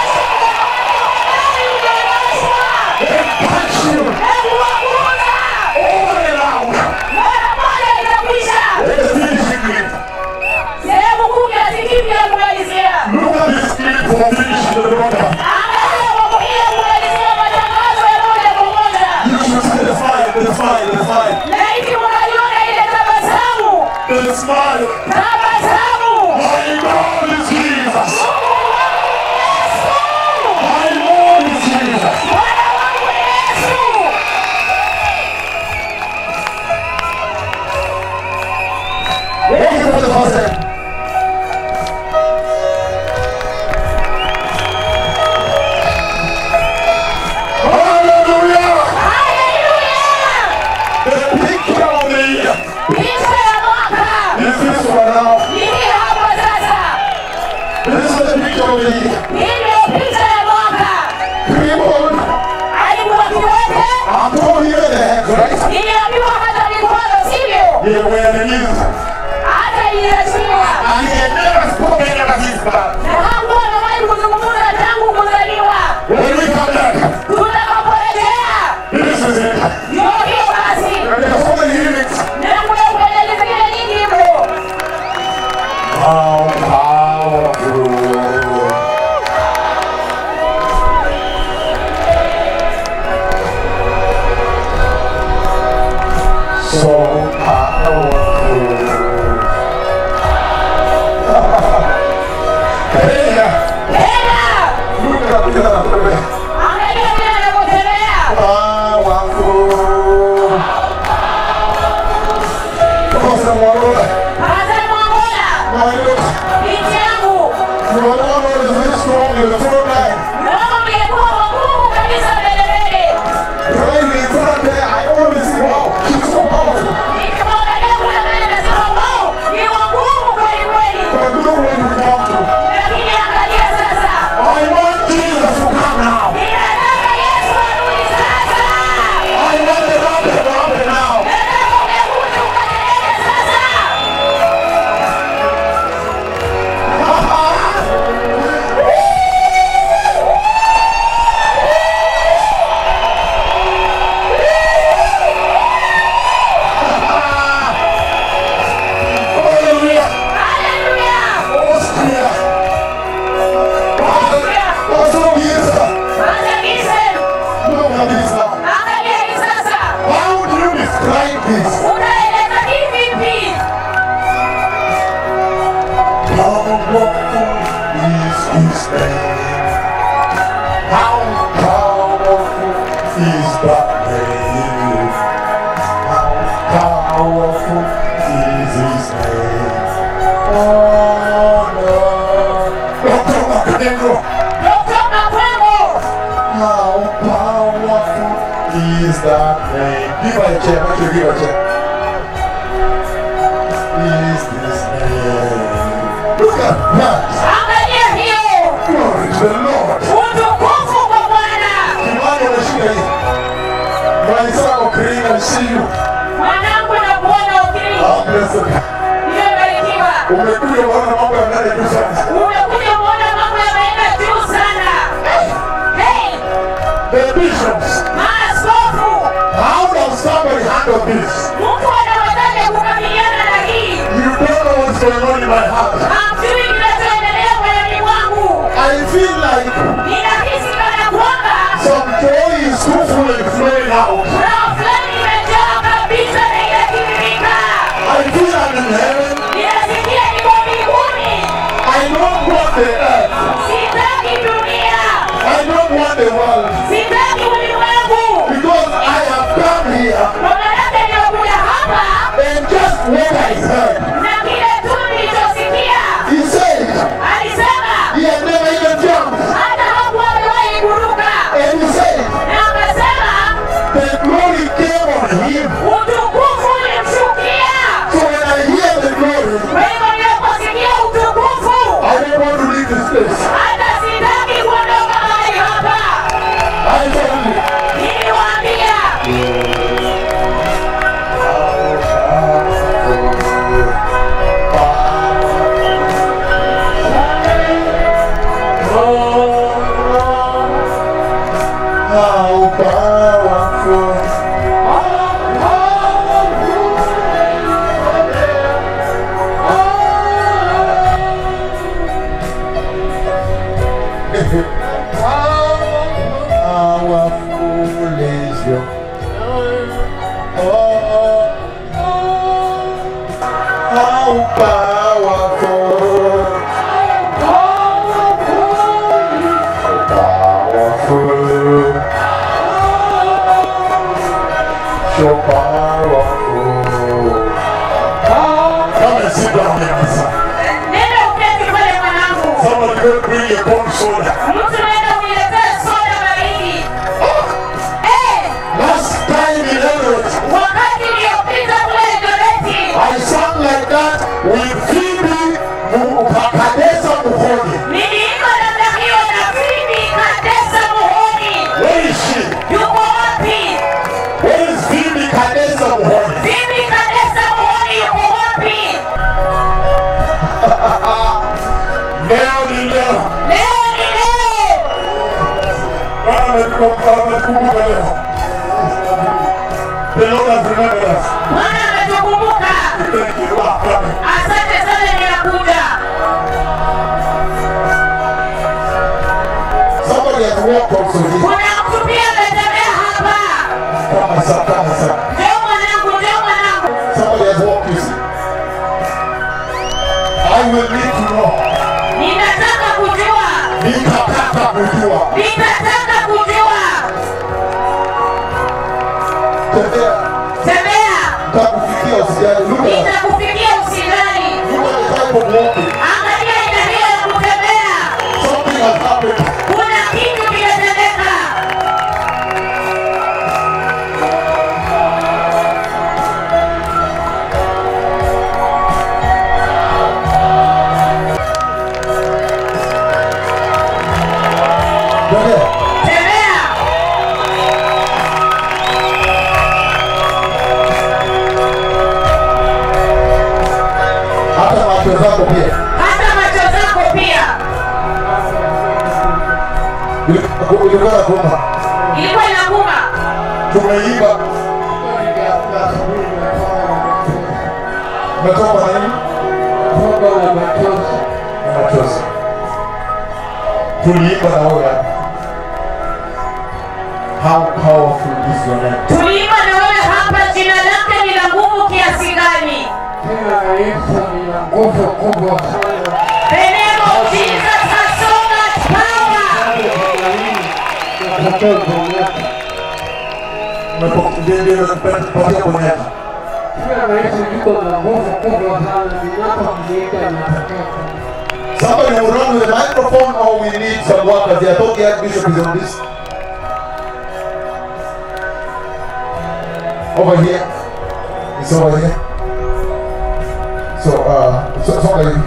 ndani mtanyooshwa and touch you na kuwaguza. all around. Mara moja itakwisha. Let the finishing clip. Sehemu kumi ya tikipi ya kumalizia. Look at this clip for finishing the broadcast. Angalia kwa kuja kumalizia matangazo ya moja kwa moja. You should see the smile, the smile, the smile. Laiti mnaliona ile tabasamu, The smile. tabasamu. My God is Jesus. Mungu wangu ni Yesu. My Lord is Jesus. Bwana wangu ni Yesu. Walk it for the first time. Hallelujah! Haleluya. The picture of the year Picha ya mwaka is this one now. ni hii hapa sasa. This is the picture of the year. Hii ndio picha ya mwaka. Crippled. Alikuwa kiwete, I'm told here the hands, right? niliambiwa hata mikono, sivyo? They were the knees. Hata iliachiwa. And he had never spoken ever since that. Na hakuwa amewahi kuzungumza tangu kuzaliwa. When we come back, Tutakaporejea this is it. ndio hiyo basi. And there are so many lyrics. Na kuna ukelele zingine nyingi mno. How powerful. So powerful. Kenya, Tena look at look at that. angalia vile anavyotembea. this? utaeleza hivi vipi? Powerful is his name. How powerful is that name? How powerful is his name? Oh no. Dr. Makengo, Dr. Makwemo, how powerful is that name? Give her a chair, make sure you give her a chair. Is this name? Look at that. angalia hiyo Glory to the Lord. utukufu kwa Bwana. Kimani unashika hii. Mwenzako Karina, I see you. Mwanangu na kuona ukiri, Ah, blessed. nimebarikiwa. Umekuja kuona mambo yanaenda juu sana. Umekuja kuona mambo yameenda juu sana. Hey, The bishops, maaskofu, how does somebody handle this? mtu anawezaje kukabiliana na hii? You don't know what's going on in my heart. Hamjui kinachoendelea moyoni mwangu. I feel like Ninahisi kana kwamba some joy is too full and flowing out. roho fulani imejaa kabisa na inatiririka. I feel I'm in heaven. Ninasikia niko mbinguni. I don't want the earth. Sitaki dunia. I don't want the world. Sitaki ulimwengu. Because I have come here Kwa maana nimekuja hapa and just what I heard. na kile tu nilichosikia. He said Alisema he had never even jumped. hata hakuwa amewahi kuruka. And he said Na akasema the glory came on him. utukufu ulimshukia. So when I hear the glory, Kwa hivyo ninaposikia utukufu, I don't want to leave this place. hata sitaki kuondoka mahali hapa. I tell you. Niliwaambia How powerful. Powerful is your oh, how powerful. Powerful. So powerful. Come and sit down here, my son. nenda uketi pale mwanangu. Somebody go bring a cold soda. Mtu nenda uniletee soda baridi. Eh, Last time in Elliot, wakati niliyopita kule Eldoret, I sang like that with Phoebe Kadesa Muhoni. niliimba namna hiyo na Phoebe Kadesa Muhoni. Where is she? Yuko wapi? Where is Phoebe Kadesa Muhoni? Phoebe Kadesa Muhoni yuko wapi? Leo ni leo. Leo ni leo. Bwana ametukumbuka ametukumbuka leo. The Lord has remembered us. Bwana ametukumbuka. Thank you. Ah, amen. Asante sana, ninakuja. Somebody has walked also here. Kuna mtu pia ametembea hapa. Kama saa kama saa. Njoo mwanangu, njoo mwanangu. Somebody has walked you see. I will need to know. Ninataka kujua. Nitataka kujua. Ninataka kujua. Tembea. Tembea. Nitakufikia usijali. Look at Nitakufikia usidhani. look at the type of walking. Angalia aina hiyo ya kutembea. Something has happened. Kuna kitu kimetendeka. Tembea. Tembea. Hata macho zako pia. Hata macho zako pia. Ulikuwa na kumba. Ilikuwa inakuuma. Tumeimba. Umetoka na nini? Na machozi. Tuliimba na wewe hapa. How powerful is your name? Tuliimba na wewe hapa, jina lake ni la kiasi gani. Jina la Yesu lina nguvu kubwa sana. The name of Jesus has so much power. Nataka kuonyesha. Nimepokea kuonyesha. Jina la Yesu liko na nguvu kubwa sana. Ninapomwita natokea kuonyesha. Somebody will run with the microphone or we need some workers. They are talking Archbishop is on this. Over here. It's over here. So, uh, so, songa hivi.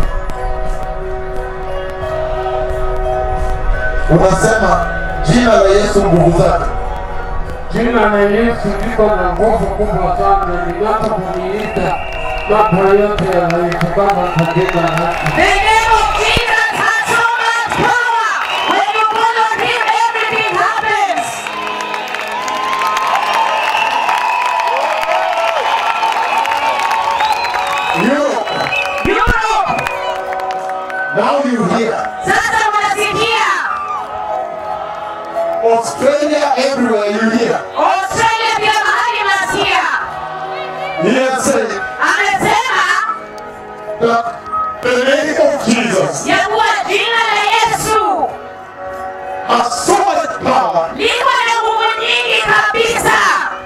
Unasema jina la Yesu nguvu zake. Jina la Yesu liko na nguvu kubwa sana. Ninapomwita mambo yote yanayotokana na jina lake. The name of Jesus has so much power. When you call on him, everything happens. Europe. Europe, Now you hear. sasa unasikia. Australia everywhere you hear. Australia pia mahali nasikia. He has said Amesema that the name of Jesus ya kuwa jina la Yesu has so much power liko na nguvu nyingi kabisa,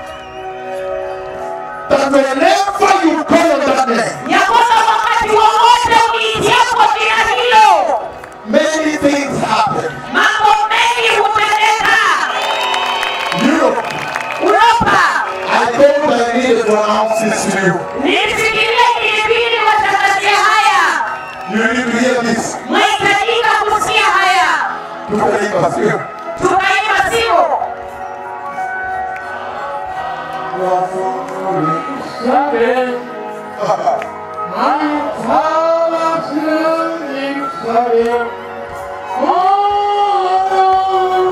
that whenever you call on that name, ya kwamba wakati wowote uliitiapo jina hilo many things happen. mambo mengi hutendeka. Europe, Uropa, I thought I needed to announce this to you. nilisikilia ilibidi watangazie haya, You need to hear this. mwahitajika kusikia haya. Tukaimba sio? Tukaimba sio? Seven. I'm powerful in Zion. Oh,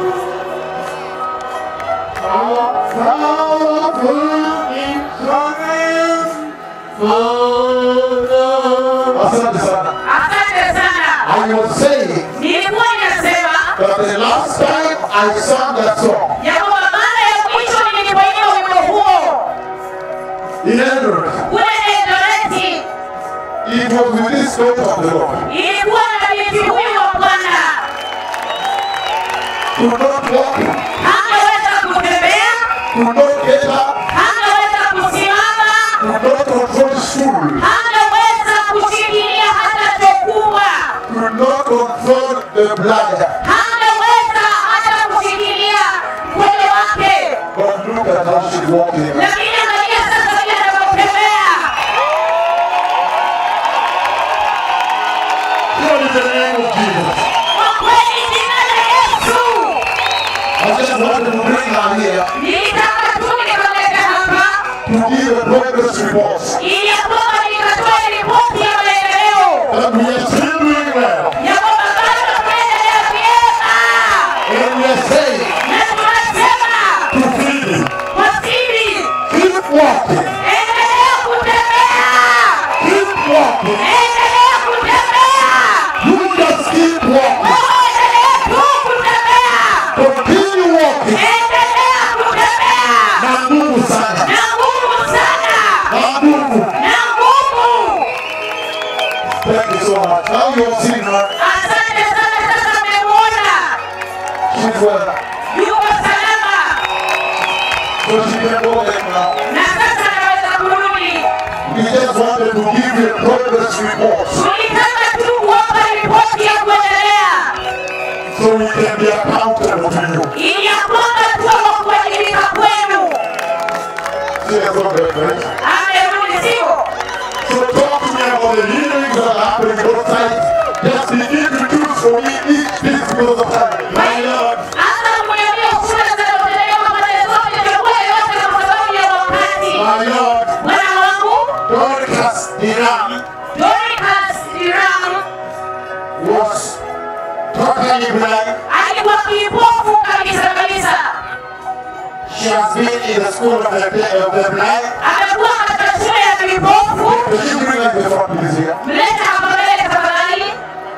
I'm powerful in Zion. Oh, Asante sana. Asante sana. I was saying Nilikuwa ninasema that the last time I sang that song ya kwamba mara ya mwisho nilipoimba wimbo huo in Eldoret, kule Eldoreti it was with this daughter of the Lord. ilikuwa na binti huyu wa Bwana Could not walk, hangeweza kutembea, could not get up, hangeweza kusimama, could not control stool, hangeweza kushikilia hata chokubwa, could not control the bladder. hangeweza hata kushikilia mkono wake. But look at how she's walking. Lakini angalia sasa vile anavyotembea. What is the name of Jesus? Kwa kweli jina la Yesu I just wanted to bring her here nilitaka tu nikamlete hapa to give a progress report ili ya kwamba nikatoe ripoti ya maendeleo that we are still doing well. ya kwamba bado tunaendelea vyema, And we are saying na tunasema to Philip, kwa siri, keep walking, endelea kutembea, keep walking. endelea kutembea, You just keep walking. wewe endelea tu kutembea, Continue walking. endelea kutembea Na nguvu sana. na nguvu sana, Na nguvu. na nguvu. Thank you so much. Now you have seen her. Asante sana, sasa mmemwona She's well. yuko salama So she can go back now. na sasa anaweza kurudi. We just wanted to give you a progress report Tulitaka tu kuwapa ripoti ya kuendelea so we can be accountable to you. ili ya kwamba tuwe wa kuwajibika kwenu. She has got the place. Amerudi, sio? So talk to me about the healings that are happening both sides. Just begin to choose for me each piece because of time. My Lord, Hata kuniambia kura zinazopelekwa pande zote, chukua yote kwa sababu ya wakati. my Lord, Bwana wangu Dorcas Diram Dorcas Diram was totally blind. alikuwa kipofu kabisa kabisa, She has been in the school of the, of the blind. amekuwa katika shule ya vipofu. Can you bring us the front please here? Mlete hapa mbele tafadhali.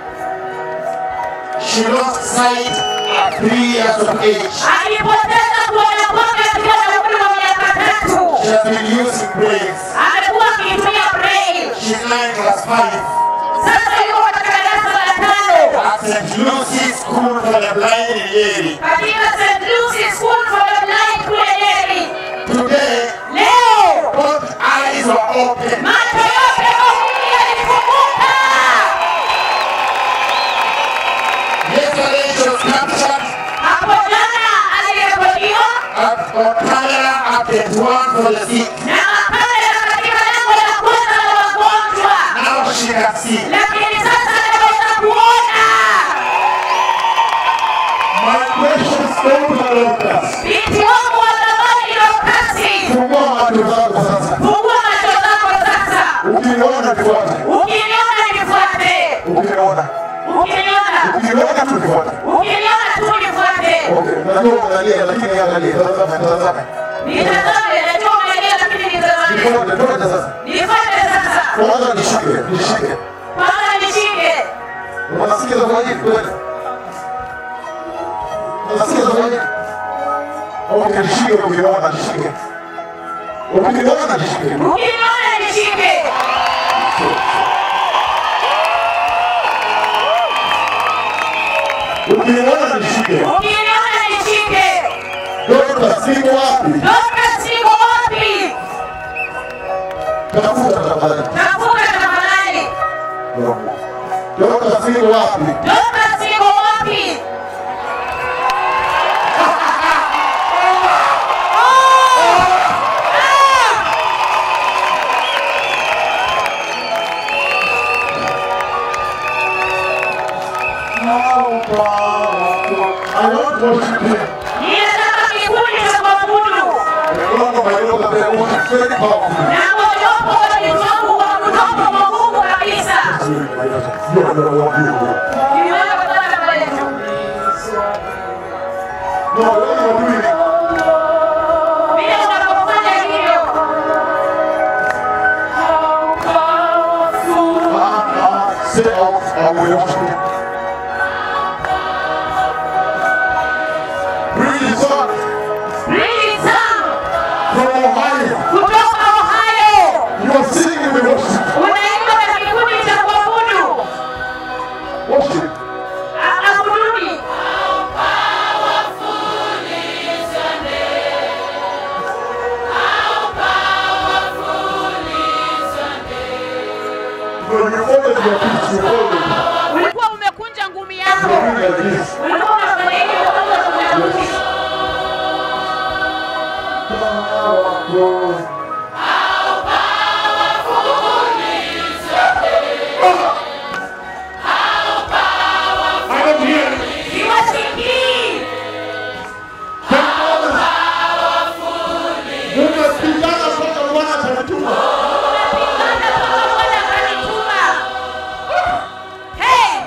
She lost sight at three years of age. Alipoteza kuona kwake akiwa na umri wa miaka tatu. She has been using braces. Amekuwa market one for the sick. na wakaja katika lango la kwanza la wagonjwa, Now she can see. lakini sasa anaweza kuona. My precious daughter Dorcas. Binti wangu wa thamani Dorkasi, Fungua macho zako sasa. fungua macho zako sasa, Ukiniona tufuate. ukiniona nifuate, Ukiniona. ukiniona Ukiniona tufuate. ukiniona tu nifuate. Okay, najua unalia lakini angalia. Tazama, tazama. Nitazame, najua umelia, lakini nitazame. Tufuate, tufuate sasa. Nifuate sasa, Kwanza nishike, nishike. kwanza nishike. Unasikia zawadi kweli? Unasikia zawadi? Okay, nishike ukiniona, nishike. Ukiniona, nishike. Ukiniona nishike. Ukiniona, nishike. Ukiniona nishike. Dorcas, siko wapi? Dorcas siko wapi? Tafuta tafadhali. Tafuta tafadhali. Dorcas, siko wapi? Dorcas siko wapi? I want to worship him. Ninataka kikundi cha kuabudu. One of my daughters, they worship very powerful. Na mojawapo wa watoto wangu wa kutoka kwa Mungu kabisa. You are the one you do. Niweza kupata mbele tu. No, what you are doing, Vile unavyofanya hivyo. say out, I will worship him. Bring his son Really Sam from Ohio. kutoka Ohio. You are singing with worship. Unaimba na kikundi cha kuabudu. Worship. Abuduni. When you open your feet, you hold it. Ulikuwa umekunja ngumi yako. You are doing like this. Ulikuwa unafanya hivi umekunja ngumi yako. I don't hear it. Siwasikii. Umepigana mpaka Bwana atanituma. Unapigana mpaka Bwana akanituma. Hey!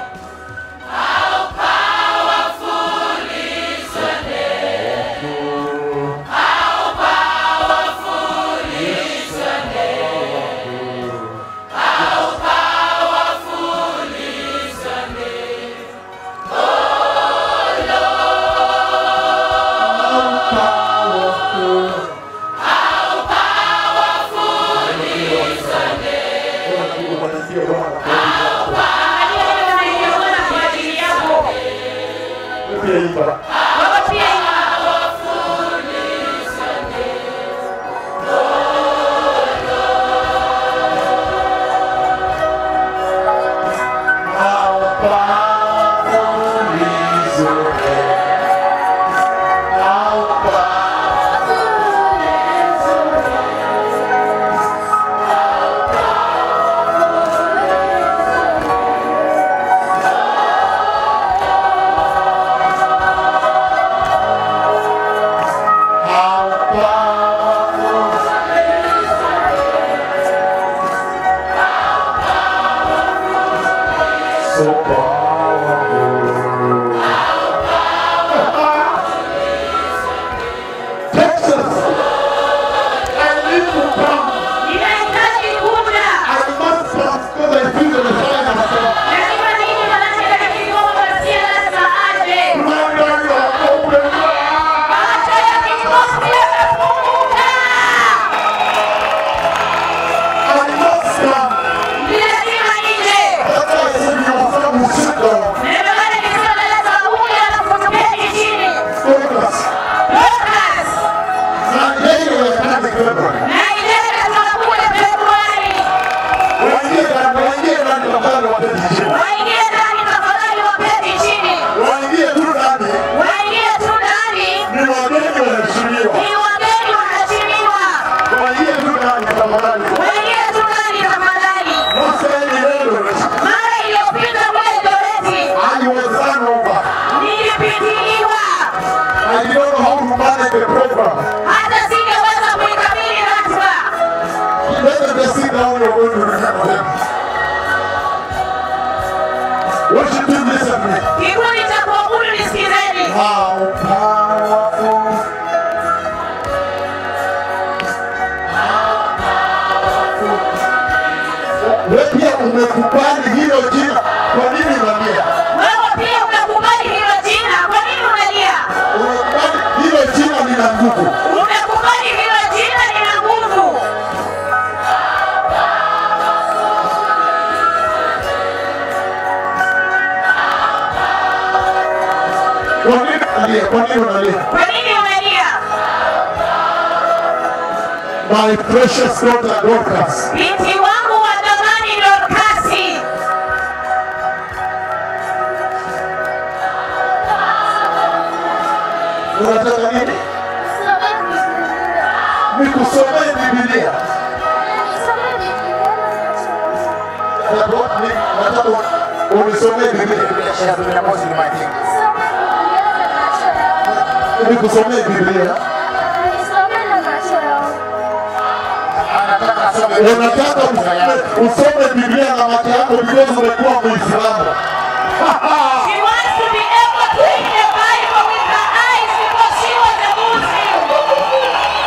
How umekubali hilo jina, kwa nini unalia? Wewe pia umekubali hilo jina, kwa nini unalia? Umekubali hilo jina lina nguvu. Umekubali hilo jina lina nguvu. Kwa nini unalia? Kwa nini unalia? Kwa nini unalia? My precious daughter Dorcas, Binti wangu wa thamani Dorkasi, unataka nini? Nikusomee Biblia. Nataka nataka unisomee Biblia. She has been opposing my thing. Nikusomee Biblia. Anataka asome Unataka usome- usome Biblia na macho yako because umekuwa Muislamu. she wants to be able to read the Bible with her eyes because she was a Muslim.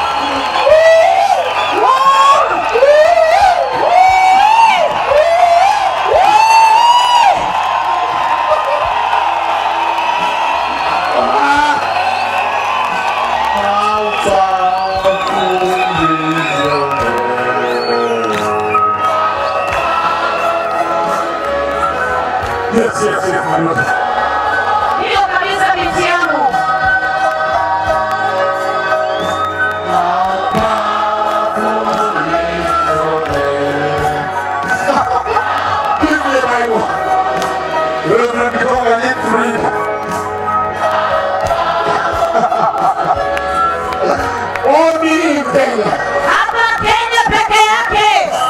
Yes, yes, yes, my Lord. Hiyo kabisa binti yangu. Give me a Bible. Reverend, because I need to read. Only in Kenya. Hapa Kenya peke yake.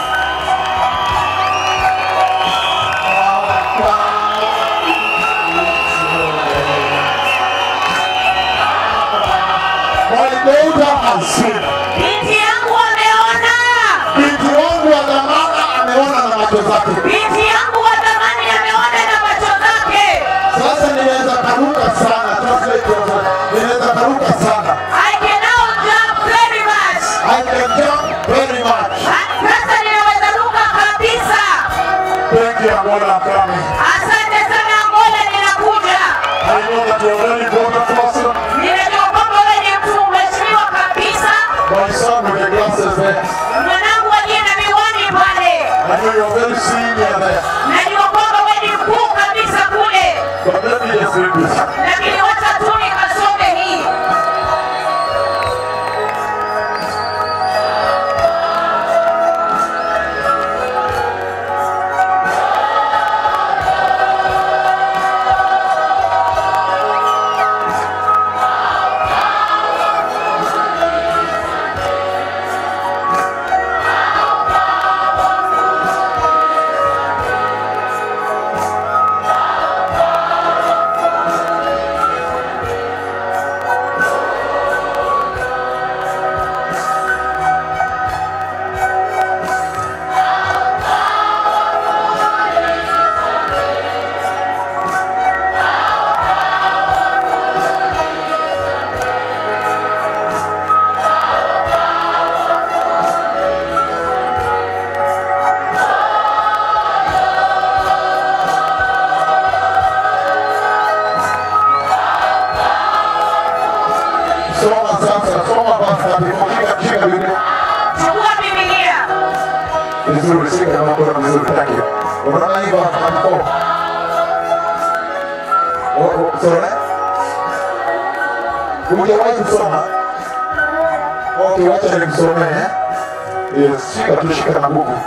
My daughter has seen. Binti yangu ameona. Binti wangu wa dhamana ameona na macho zake. Binti yangu wa thamani ameona na macho zake. Sasa ninaweza karuka sana. Translate yourself. Ninaweza karuka sana. I can now jump very much. I can jump very much. Sasa ninaweza ruka kabisa. Thank you, Angola, I'm coming. Asante sana Angola, ninakuja. I know that you already got a person. Ninajua kwamba wewe ni mtu mheshimiwa kabisa. My son with the glasses there. Mwanangu aliye na miwani pale. I know you're very senior there. Najua kwamba wewe ni mkuu kabisa kule. But let me just read this. Lakini wacha tu nikasome hii. Soma sasa, soma basi. Shika, shika Biblia. Chukua Biblia. Vizuri, shika na mkono vizuri. Thank you. Unaona hivyo na mkono. Oh, oh, sorry. Hujawahi kusoma? Okay, wacha nikusomee. eh? Yes, shika tu, shika na buku.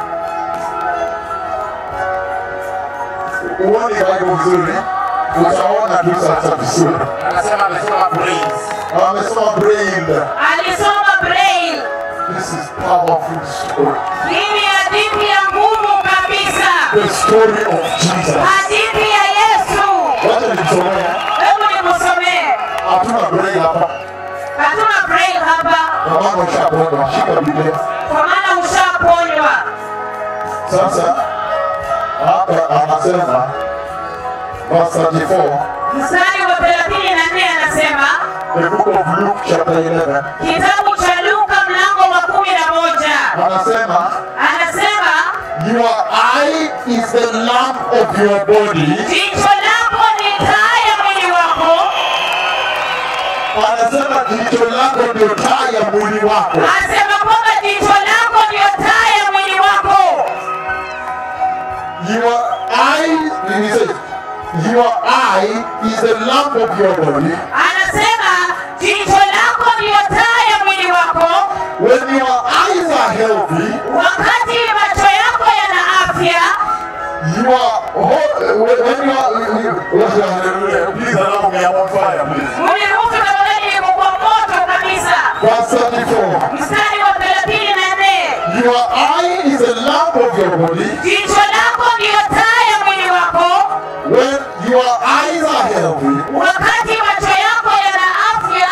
Uone Bible vizuri. eh? Utaona tu sasa vizuri. Anasema amesoma brains. Amesoma braille. Alisoma Braille. This is powerful story. Hii ni hadithi ya nguvu kabisa. The story of Jesus. Hadithi ya Yesu. Wacha nikusomee. Hebu nikusomee. Hatuna braille hapa. Hatuna Braille hapa Na mama ushapona. Shika Biblia. kwa maana ushaponywa. Sasa hapa anasema verse 34 Mstari wa 34 anasema the book of Luke chapter 11 kitabu cha Luka mlango wa kumi na moja anasema anasema your eye of your body. jicho lako ni taa ya mwili wako Anasema jicho lako ndio taa ya mwili wako. asema kwamba jicho lako ndiyo taa ya mwili wako Your eye, he says, your eye is the lamp of your body. anasema jicho lako ndiyo taa ya mwili wako When your eyes are healthy, wakati macho yako yana afya you are whole, when when you are, you, you, please allow me, I'm on fire, please. uniruhusu tafadhali niko kwa moto kabisa Verse 34. mstari wa thelathini na nne Your eye is the lamp of your body. jicho lako ndiyo taa ya mwili wako When your eyes are healthy, wakati macho yako yana afya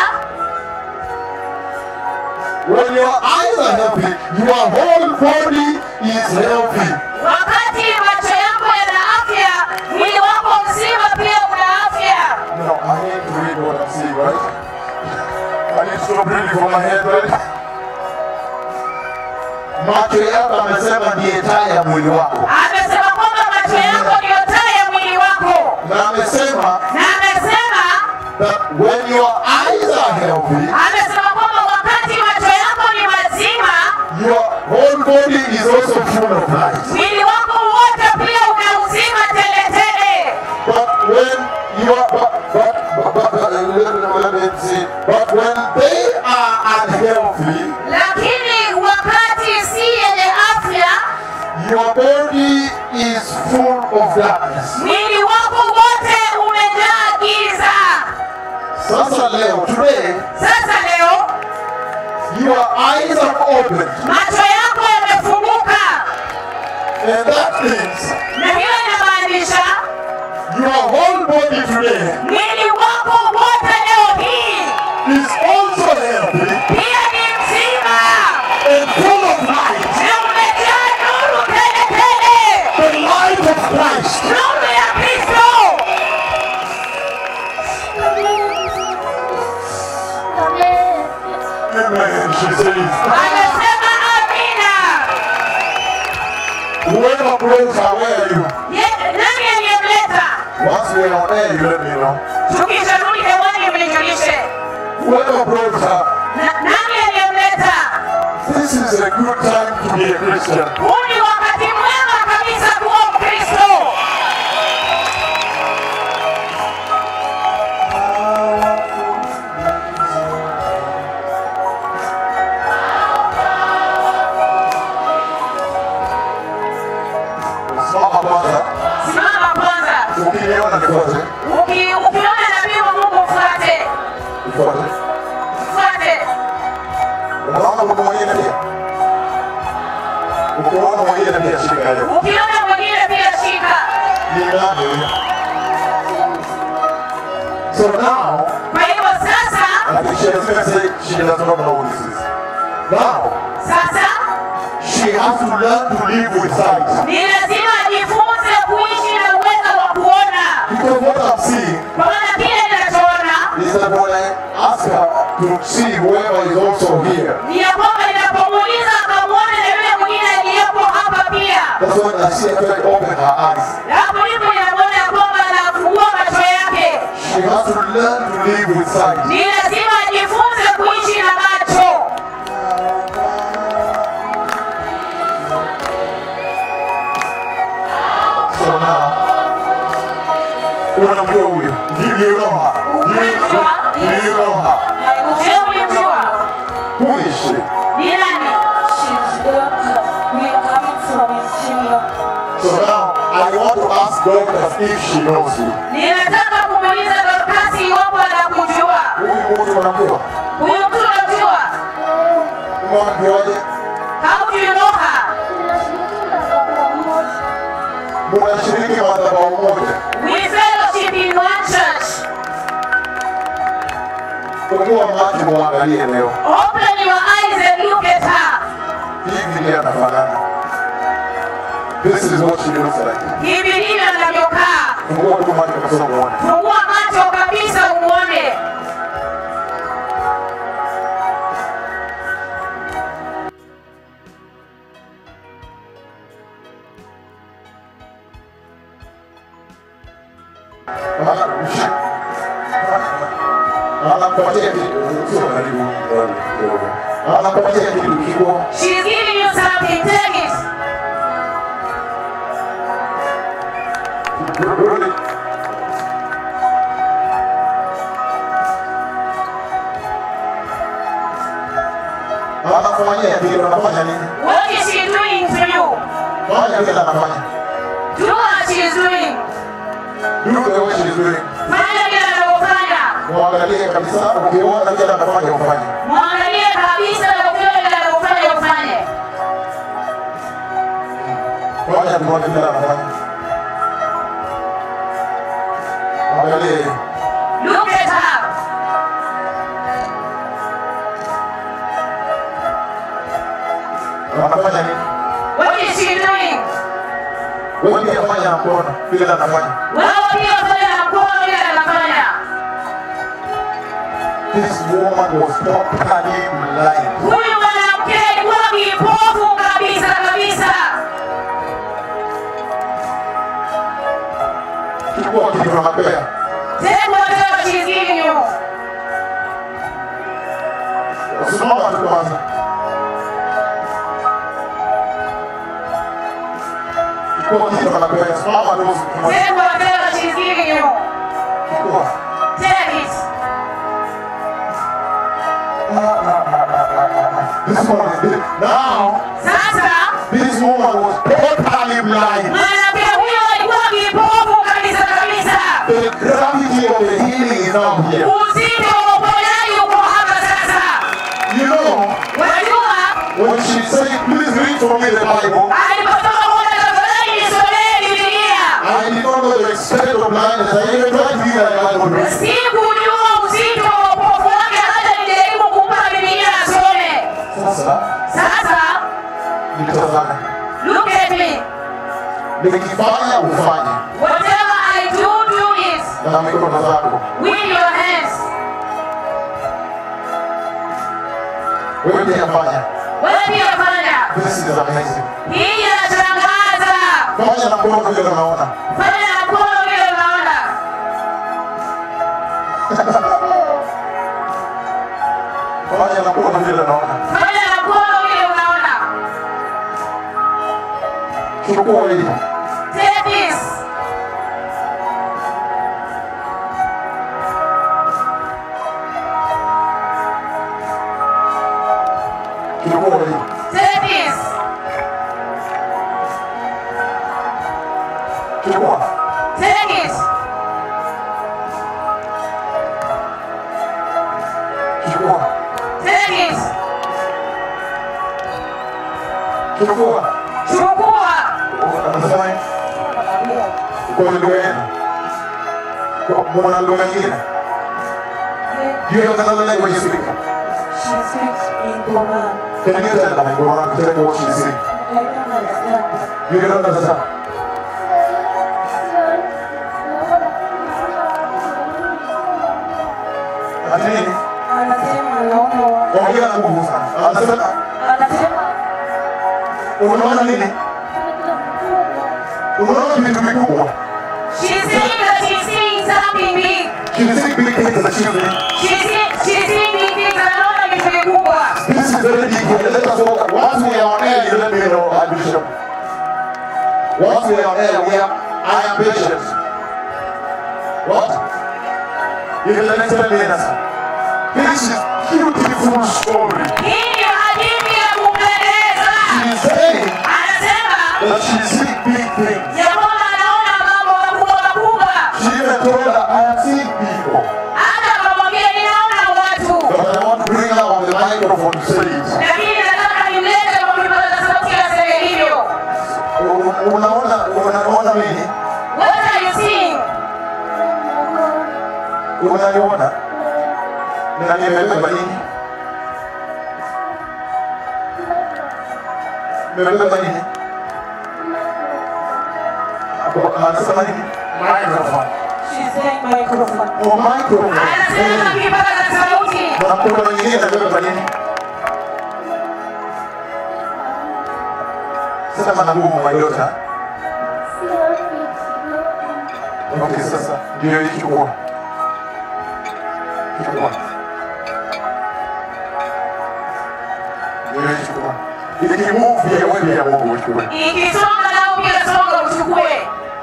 when your eyes are healthy, your whole body is healthy. wakati macho yako yana afya mwili wako mzima pia una afya No, I need to read what I'm seeing, right? I need to stop reading from my head, right? Macho yako amesema ndiye taa ya mwili wako, amesema kwamba macho yako ndiyo taa ya mwili wako na amesema na amesema that when your eyes are healthy, amesema kwamba wakati macho yako ni mazima your whole body is also full of light. mwili wako wote pia una uzima teletele But when you are, but, but, but, but, but, let, let me see. But when they are unhealthy, lakini wakati si yenye afya your body is full of darkness. mwili wako wote umejaa giza Sasa leo, today, sasa leo your eyes are opened. macho yako yamefunguka And that means na hiyo inamaanisha your whole body today mwili wako wote leo hii is also healthy pia ni mzima and full of light. na umejaa nuru teletele The light of Christ. nuru ya kristo Amen. She says, anasema amina whoever blows her, where are you? Ye- nani aliyemleta Once we are on air, you let me know. tukisharudi hewani mnijulishe Whoever blows her, Na- nani aliyemleta this is a good time to be a Christian. huu ni wakati mwema kabisa kuwa mkristo Simama kwanza. simama kwanza Ukiniona nifuate. Uki- ukiona nabii wa mungu mfuate Nifuate. mfuate Unaona mtu mwingine pia? Ukiona mwingine pia shika hiyo. ukiona mwingine pia shika Ni nani huyo? So now, kwa hivyo sasa I think she has to say she does not know who this is. Now, sasa she has to learn to live with sight. ni lazima ajifunze kuishi na uwezo wa kuona Because what I'm seeing kwa maana kile ninachoona is that when I ask her to see whoever is also here, ni ya kwamba ninapomuuliza akamwone na yule mwingine aliyepo hapa pia that's when I see her try to open her eyes. na hapo ndipo ninamwona ya kwamba anafungua macho yake She has to learn to live with sight. ni lazima ajifunze kuishi na macho So now, unamjua huyo? Do you know her? Do you, do you know her? je ulimjua Who is she? ni nani So now, I want to ask Dorcas if she knows you. ninataka kumuuliza dorkasi iwapo anakujua Huyu mtu unamjua? huyu mtu unamjua Unamjuaje? how do you know her Munashiriki madhabahu moja. we fellowship in one church Fungua macho muangalie leo. open your eyes and look at her Hivi ndiye anafanana. This is what she looks like. hivi ndivyo anavyokaa Fungua tu macho kabisa muone. fungua macho kabisa umuone anakupatia kitu, sio karibu bwana, kidogo. Anakupatia kitu kikubwa. She's giving you something. Take it. Rudi. Anakufanyia vile unafanya nini? What is she doing to you? Fanya vile anafanya. Do what she is doing. Do the way she's doing. Fanya vile anavyofanya. Muangalie kabisa, ukiona vile anafanya ufanye. Mwangalie kabisa na ukiona vile anavyofanya ufanye. Fanya tuone vile anafanya. Angalie. Look at her. Anafanya nini? What is she doing? Wewe pia fanya na kuona vile anafanya. Wewe pia fanya na mkono vile anafanya. This woman was totally blind. Huyu mwanamke alikuwa kipofu kabisa kabisa. Chukua kitu anapea. Take whatever she's giving you. Usimama tu kwanza. Chukua kitu anapea. Simama tu usimama. Take whatever she's giving you. Chukua. Take it. This one is big. Now, Sasa this woman was totally blind. mwanamke huyo alikuwa kipofu kabisa kabisa. The gravity of the healing is now here. Uzito wa uponyaji uko hapa sasa. You know, Unajua when she said, please read for me the Bible, alipotoka kule tafadhali nisomee Biblia. I did not know the extent of blindness. I even tried to read the Bible. Sikujua uzito wa upofu wake hata nilijaribu kumpa Biblia asome. Sasa, Sasa nitazame. look at me. Nikifanya ufanye Whatever I do, do it na mikono zako. with your hands. Wewe pia fanya. Wewe pia fanya. This is amazing. Hii inashangaza. Fanya na mkono vile unaona. Fanya na mkono vile unaona. Fanya na mkono vile unaona. Fanya na mkono vile unaona. Chukua hii. Take this. Chukua hii. Take this. Chukua. Take it. Chukua. Take it. Chukua. Chukua. Anasema nini? Kwa lugha yenu. Kwa mwana lugha nyingine. Do you have another language you speak? She speaks in Koran. Can you tell them in Quran, tell me what she's saying? I don't understand. You don't understand. Ati nini? Anasema anaona watu. Ongea na nguvu sana. Anasema Anasema unaona nini? Unaona vitu vikubwa. She's saying that she's seeing something big. She's seeing big things that she's doing. She's seeing, she's seeing big things. Anaona vitu vikubwa. This is very deep. Let us walk. Once we are on air, you let me know, I Bishop. Once we are on air, we are, I am patient. What? In the next 10 minutes. This is beautiful story. Hii ndio hadithi ya kupendeza. She's saying Anasema that she sees big things. ya kwamba anaona mambo makubwa makubwa. She even told her, I have seen people. Hata akamwambia ninaona watu, But I want to bring her on the microphone stage. lakini nataka nimlete kwa kipaza sauti aseme hivyo. U- Unaona, unaona nini? What are you seeing? Unaniona? Na nimebeba nini? Nimebeba nini? Hapo Anasema nini? Microphone. she's saying microphone. Oh, microphone. Anasema Eh. kipaza sauti. Na mkono mwingine amebeba nini? Sema na nguvu my daughter. Okay, sasa ndio hii chukua. Chukua. chukua. Ikimove pia wewe pia Mungu uchukue. ikisonga nao pia songa uchukue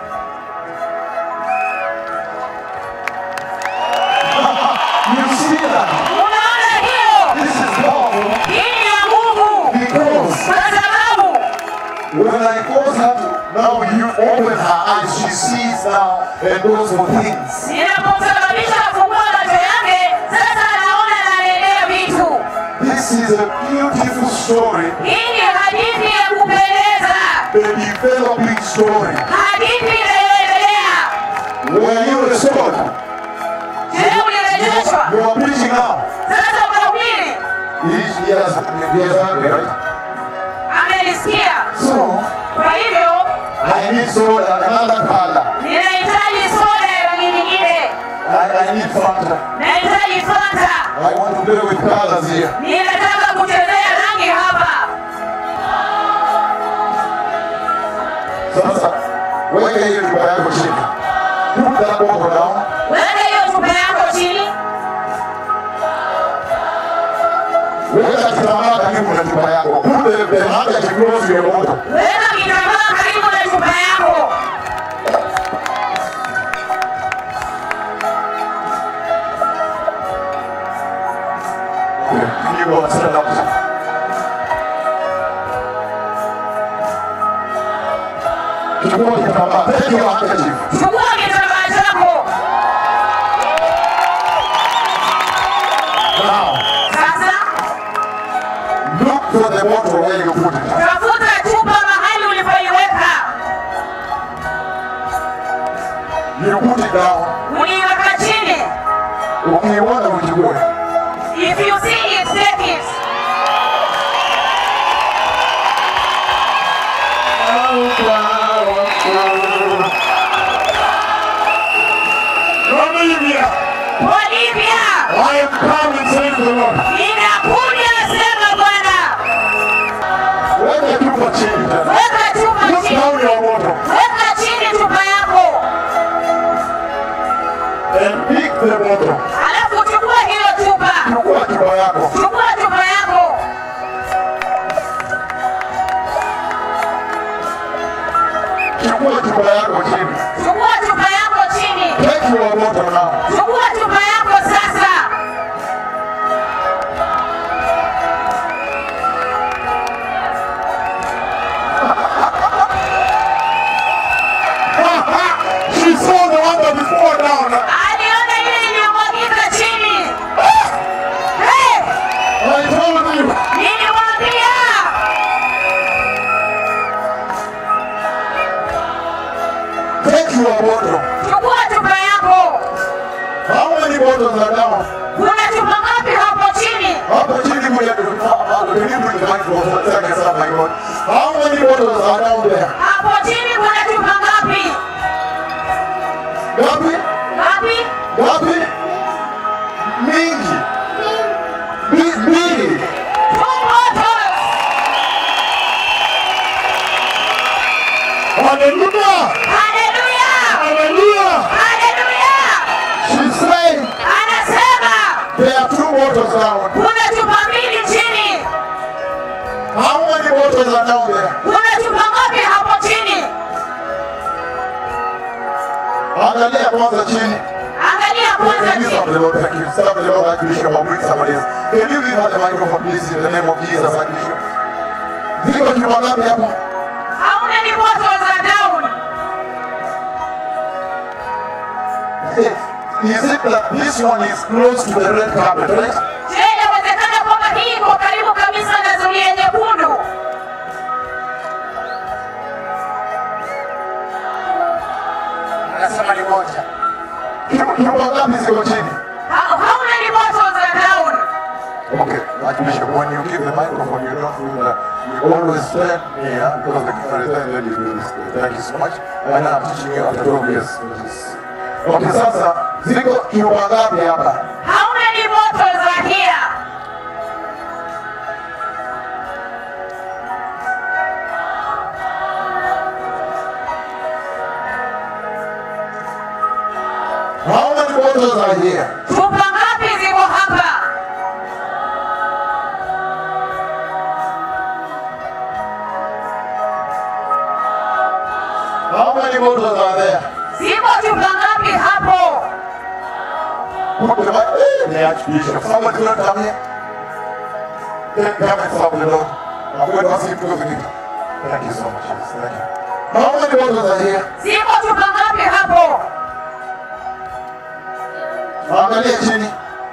You see that? unaona hiyo This is powerful hii ni ya mungu because kwa sababu when I cause her to now you open her eyes, she sees now and those for things. ninapomsababisha kufungua macho yake sasa anaona anaendea vitu This is a beautiful story, hii ni hadithi ya kupendeza a developing story. hadithi inayoendelea Were you restored? je ulirejeshwa You are preaching now. sasa unahubiri He, he has, he has heard me, right? amenisikia So, kwa hivyo I need soda, another color. ninahitaji soda ya rangi nyingine I, I need Fanta. nahitaji fanta I want to play with colors here. ninataka kuchezea rangi hapa Sasa, weka hiyo chupa yako chini. Put that bottle down. weka hiyo chupa yako chini Weka kitambaa karibu na chupa yako. Put the, the handkerchief close to your bottle. weka kitambaa karibu na chupa yako Okay, you go and stand up. Chukua kitambaa. Take your handkerchief. chukua kitambaa chako Now, sasa look for the bottle where you put it. tafuta chupa mahali ulipoiweka You put it down. uliiweka chini Ukiiona uchukue. if you see it take it Olivia, Olivia I am coming, says the Lord. ninakuja sema bwana Weka chupa chini tena. weka chupa Put chini down your bottle weka chini chupa yako and pick the bottle. alafu chukua hiyo chupa Chukua chupa yako. chukua chupa yako Chukua chupa yako chini. chukua chupa yako chini Take your bottle now. chukua chupa yako sasa She saw the one that is poured down. aliona ile iliyomwagika chini hey, I told you. niliwaambia Take your bottle. chukua chupa yako How many bottles are down? kuna chupa ngapi hapo chini Hapo chini kwenye karibu ni microphone. Sasa sasa my God. How many bottles are down there? hapo chini kuna chupa ngapi Gapi? ngapi Gapi? Mingi. Bi- Mbili. two bottles Hallelujah. haleluya Hallelujah. haleluya She's saying anasema there are two bottles down. kuna chupa mbili chini How many bottles are down there? kuna chupa ngapi hapo chini Angalia kwanza chini. angalia kwanza Can you chini stop the Lord? Thank you. Stop the Lord, Archbishop. I'll bring somebody else. Can you give her the microphone, please, in the name of Jesus, Archbishop? Ziko chupa ngapi hapa? how many bottles are down Is it that this one is close to the red carpet, right? je inawezekana kwamba hii iko karibu kabisa na zulia nyekundu Anasema ni moja. Chu- Chupa ngapi ziko chini? how, how many bottles are down Okay, Archbishop, when you give the microphone, you don't do that. You always stand here because the camera is there, then you do this. Thank you so much. And I'm teaching you after 12 years. Okay, sasa, ziko chupa ngapi hapa? how many bottles are here How many bottles are here? chupa ngapi ziko hapa How many bottles are there? Ziko chupa ngapi hapo? Put them up. Eh, the Archbishop. Someone could come here. Take them and stop the Lord. I'm going to ask him to go to me. Thank you so much. Yes, thank you. How many bottles are here? Ziko chupa ngapi hapo? Angalia chini.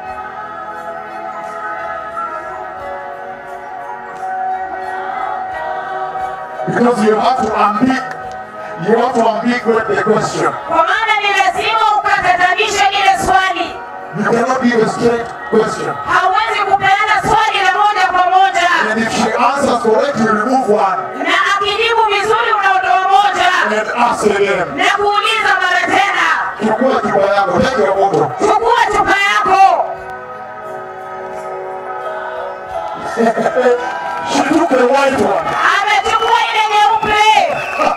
Because you have to unpick, you have to unpick the question. Kwa maana ni lazima ukatatanishe ile swali. You cannot give a straight question. Hauwezi kupeana swali la moja kwa moja, And if she answers correctly, you remove one na akijibu vizuri unaondoa moja and ask again. na kuuliza mara tena. Chukua chupa yako, take your bottle. Chukua chupa yako. She took the white one. Amechukua ile nyeupe.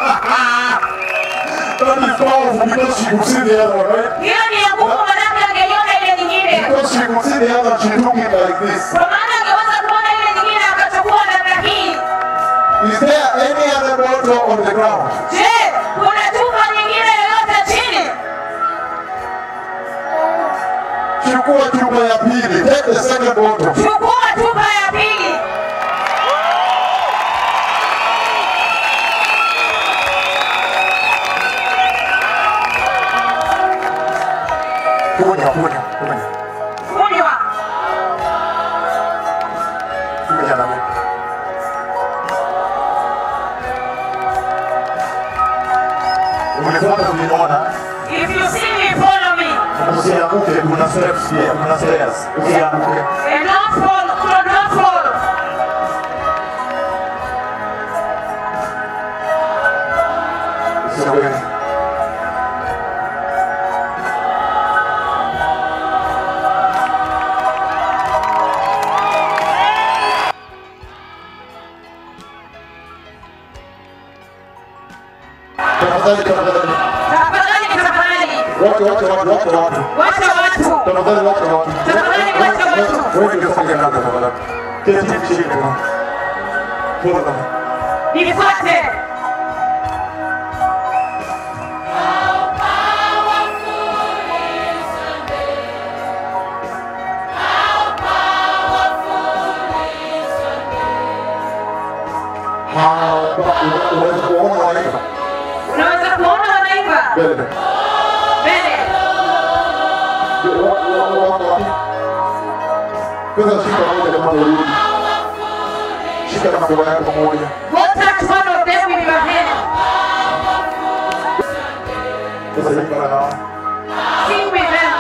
That is powerful because she could see the other one, right? Hiyo ni ya nguvu, manake angeiona ile nyingine, Because she could see the other, she took it like this. kwa maana angeweza kuona ile nyingine akachukua namna hii. Is there any other bottle on the ground? Je, kuna chupa nyingine yoyote chini? Chukua chupa ya pili. Take the second bottle. Chukua chupa ya pili. Kunywa, kunywa, kunywa. Kunywa. Kunywa na mimi. Unifuata uniona. If you see me, follow me. Usianguke, kuna steps pia, kuna stairs. Usianguke. And don't fall, do not fall. Usianguke. Tafadhali, tafadhali. Tafadhali, tafadhali. Wote, wote, wote, wote, wote. Wacha watu. Tafadhali, wote, wote. Tafadhali, wacha watu. Wewe ndio songe kando tafadhali. Keti chini kwa. Pole. Nifuate. Unaweza kuona wanaimba. Unaweza kuona wanaimba Mbele, mbele. mbele. Wako wapi? Kwanza shika moja kama urudi. Shika na mkono yako moja. Go touch one of them with your hand. Sasa imba na Sing with them.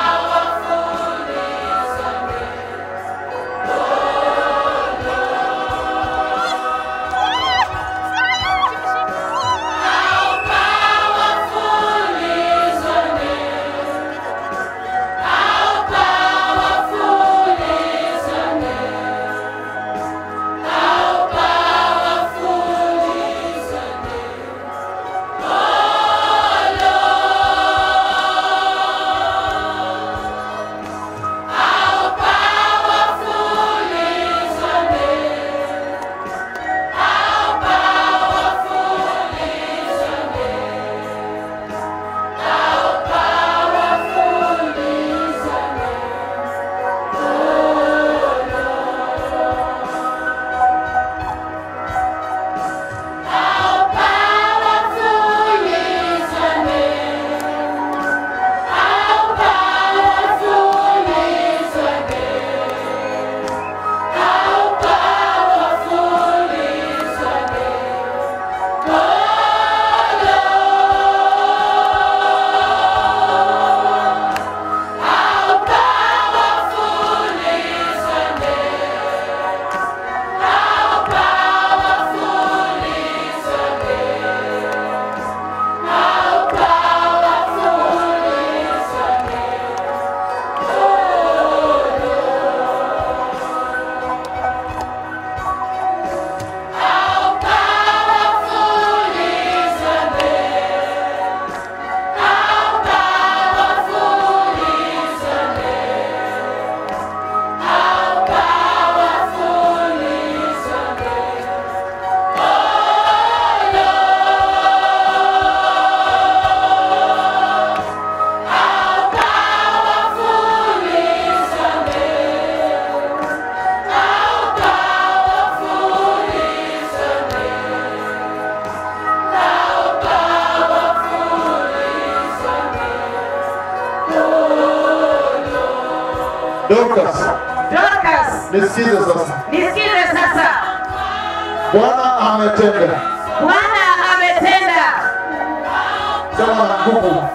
Dorcas, Dorcas, nisikize sasa. nisikize sasa. Bwana ametenda. Bwana ametenda. Sema na nguvu.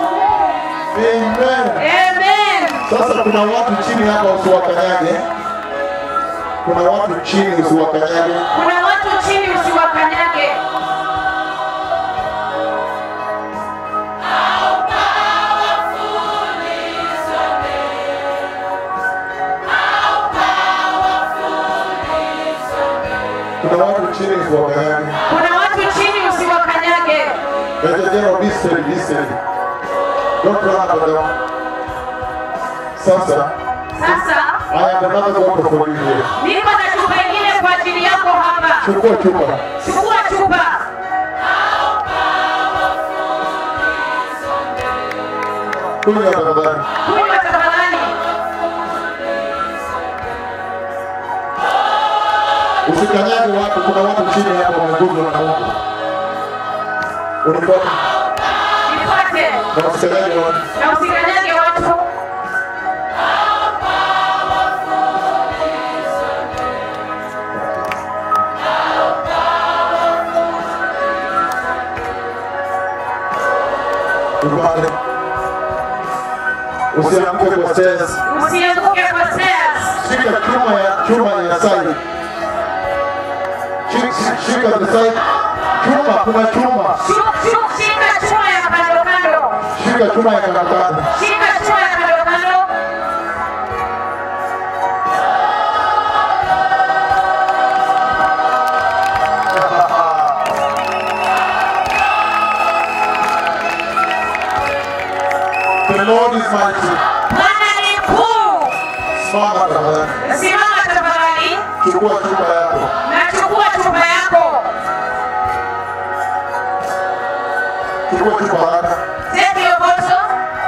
Amen. Amen. Sasa kuna watu chini hapa usiwakanyage. Kuna watu chini usiwakanyage. Kuna watu chini usiwakanyage. Kuna watu chini usiwakanyage. Kuna watu chini usiwakanyage. Major General, this side, this side. Don't run up and down. Sasa, Sasa I have another water for you here. niko na chupa ingine kwa ajili yako hapa. Chukua chupa. Chukua chupa. Kunywa tafadhali. Kunywa tafadhali. Usikanyage watu, kuna watu chini hapa wameguzwa na Mungu. Unifuate Nifuate na usikanyage watu. na usikanyage watu. Upande. Usianguke kwa stairs. Usianguke kwa stairs. Shika chuma ya chuma ya side. Shika, shika the side. Chuma, kuna chuma. Shu- shu- Shika chuma ya kando kando. Shika chuma ya karatasi. Shika chuma ya kando kando. The Lord is mighty. Bwana ni mkuu. Simama tafadhali. Simama tafadhali. Chukua chupa yako. Nachukua chupa yako. Chukua chupa haraka. Take your bottle.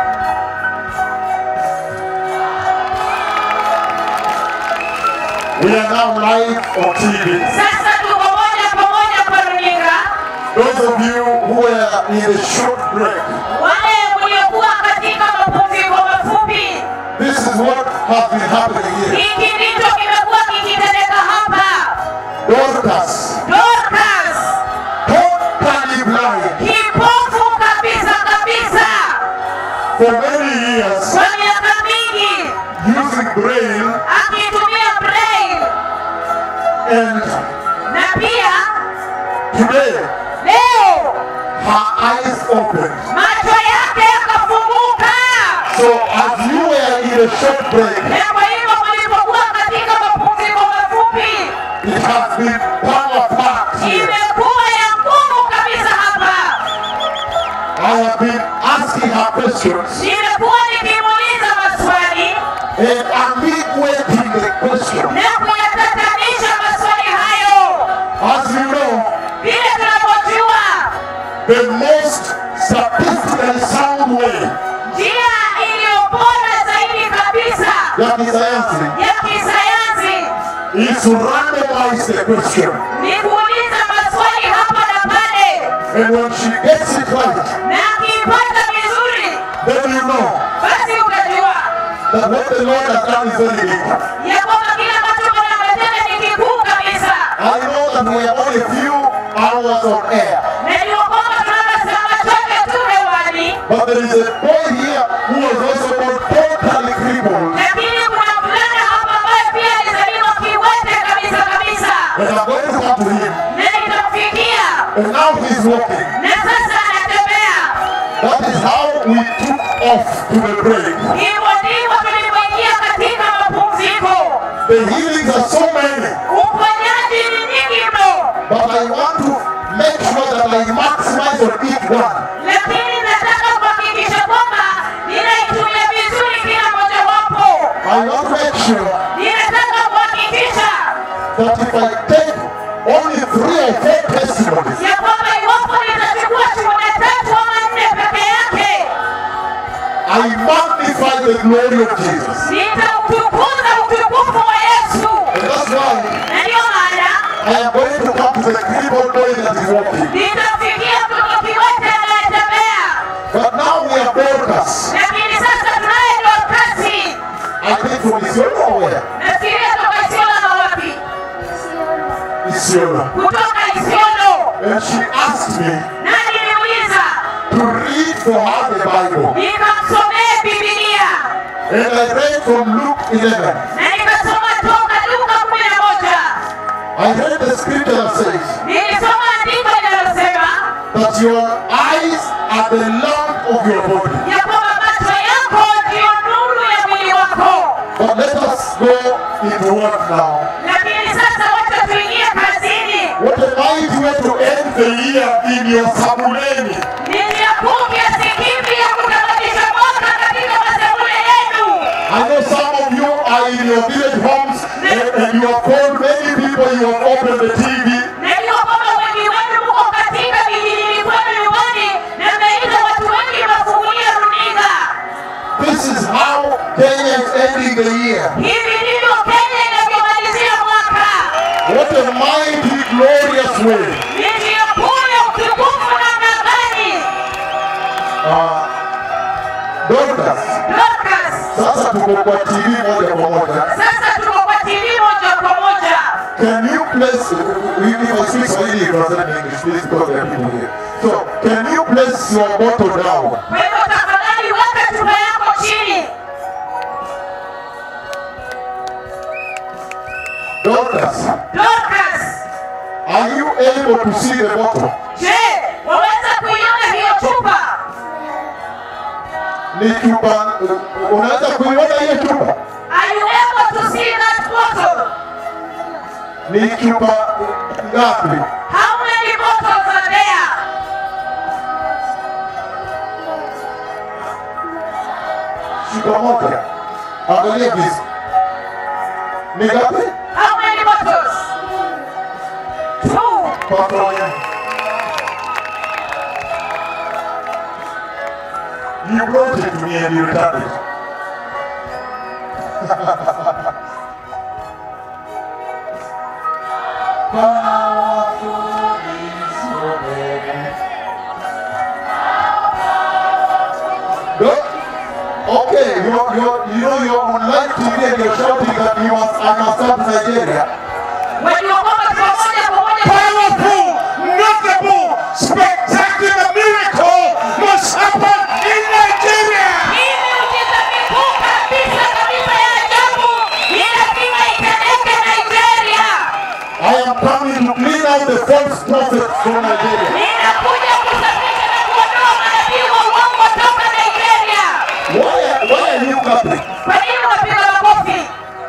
We are now live on TV. Sasa tuko moja kwa moja kwa runinga. Those of you who are in a short break, Wale mliokuwa katika mapumziko mafupi, this is what has been happening here. hiki ndicho kimekuwa kikitendeka hapa. Dorcas, Dorcas, totally blind kipofu kabisa kabisa, for many years, kwa miaka mingi using braille akitumia braille, and na pia today leo her eyes opened. macho yake yakafunguka. So as you were in a short break, Na kwa hivyo mlipokuwa katika mapumziko mafupi, it has been power packed here. imekuwa ya nguvu kabisa hapa. I have been asking her questions Nimekuwa nikimuuliza maswali and ambiguating the question. na kuyatatanisha maswali hayo. As you know, Vile tunavyojua, the most statistically sound way njia iliyo bora zaidi kabisa ya kisayansi ya kisayansi is to randomize the question. ni kuuliza maswali hapa na pale, And when she gets it right, na akiipata vizuri, then you know basi utajua that what the Lord has done is very big. ya kwamba kile ambacho Bwana ametenda ni kikuu kabisa. I know that we are only a few hours on air, Najua kwamba tuna masaa machache tu hewani, but there is a boy here who was also born totally crippled. lakini kuna mvulana hapa ambaye pia alizaliwa kiwete kabisa kabisa, And I'm going to come to him. na nitamfikia And now he's walking. na sasa anatembea. That is how we took off to the break. Hivyo ndivyo tulivyoingia katika mapumziko. The healings are so many, Uponyaji ni nyingi mno, but I want to make sure that I maximize on each one. lakini nataka kuhakikisha kwamba ninaitumia vizuri kila mojawapo. I want to make sure Ninataka kuhakikisha that if I take only three or four testimonies, ya kwamba iwapo nitachukua shuhuda tatu ama nne peke yake, I magnify the glory of Jesus. nitautukuza utukufu wa Yesu. And that's why Na ndiyo maana I am going to come to the crippled boy that is walking. nitamfikia mtoto kiwete anayetembea, But now we are Dorcas. lakini sasa tunaye Dorkasi I think from his Isiolo. kutoka Isiolo, And she asked me na niliuliza to read for her the Bible. nikamsomee Biblia And I read from Luke 11. na nikasoma toka Luka kumi na moja. I read the scripture that says Nilisoma andiko linalosema that your eyes are the lamp of your body. ya kwamba macho yako ndiyo nuru ya mwili wako. But let us go into work now. Lakini sasa wacha tuingie kazini. What a mighty way to end the year in your Sabuleni. Ni njia kuu kiasi kipi ya kutamatisha mwaka katika masebule yenu. I know some of you are in your village homes and, and you have called many people, you have opened the TV. Najua kwamba wengi wenu mko katika vijijini kwenu nyumbani na mmeita watu wengi mafungulia runinga. This is how Kenya is ending the year. Hivi ndivyo Kenya inavyomalizia mwaka. What a mighty, glorious way. Ni njia kuu ya utukufu namna gani? Uh, Dorcas, Dorcas, sasa tuko kwa TV moja kwa moja. sasa tuko kwa TV moja kwa moja. Can you place, if I speak Swahili, you translate in English, please, because there are people here. So, can you place your bottle down? Kwa hivyo tafadhali weka chupa yako chini. Dorcas, Dorcas, are you able to see the bottle? je, waweza kuiona hiyo chupa? Ni chupa, unaweza kuiona hiyo chupa? Are you able to see that bottle? Ni chupa ngapi? How many bottles are there? Chupa moja. Angalia vizuri. Ni ngapi? How many bottles? Two. Pamoja. You brought it to me and you returned it. No? Okay, you're, you're, you know you're on live TV and you're shouting that you must, I must stop Nigeria. Wajua kwamba tuko moja kwa moja. Powerful, notable, spectacular miracle must happen in Nigeria. Hii miujiza mikuu kabisa kabisa ya ajabu ni lazima itendeke Nigeria. I am coming to clean out the false prophets from Nigeria. Ninakuja kusafisha na kuondoa manabii wa uongo toka Nigeria. Why, are- why are you clapping? Kwa nini unapiga makofi?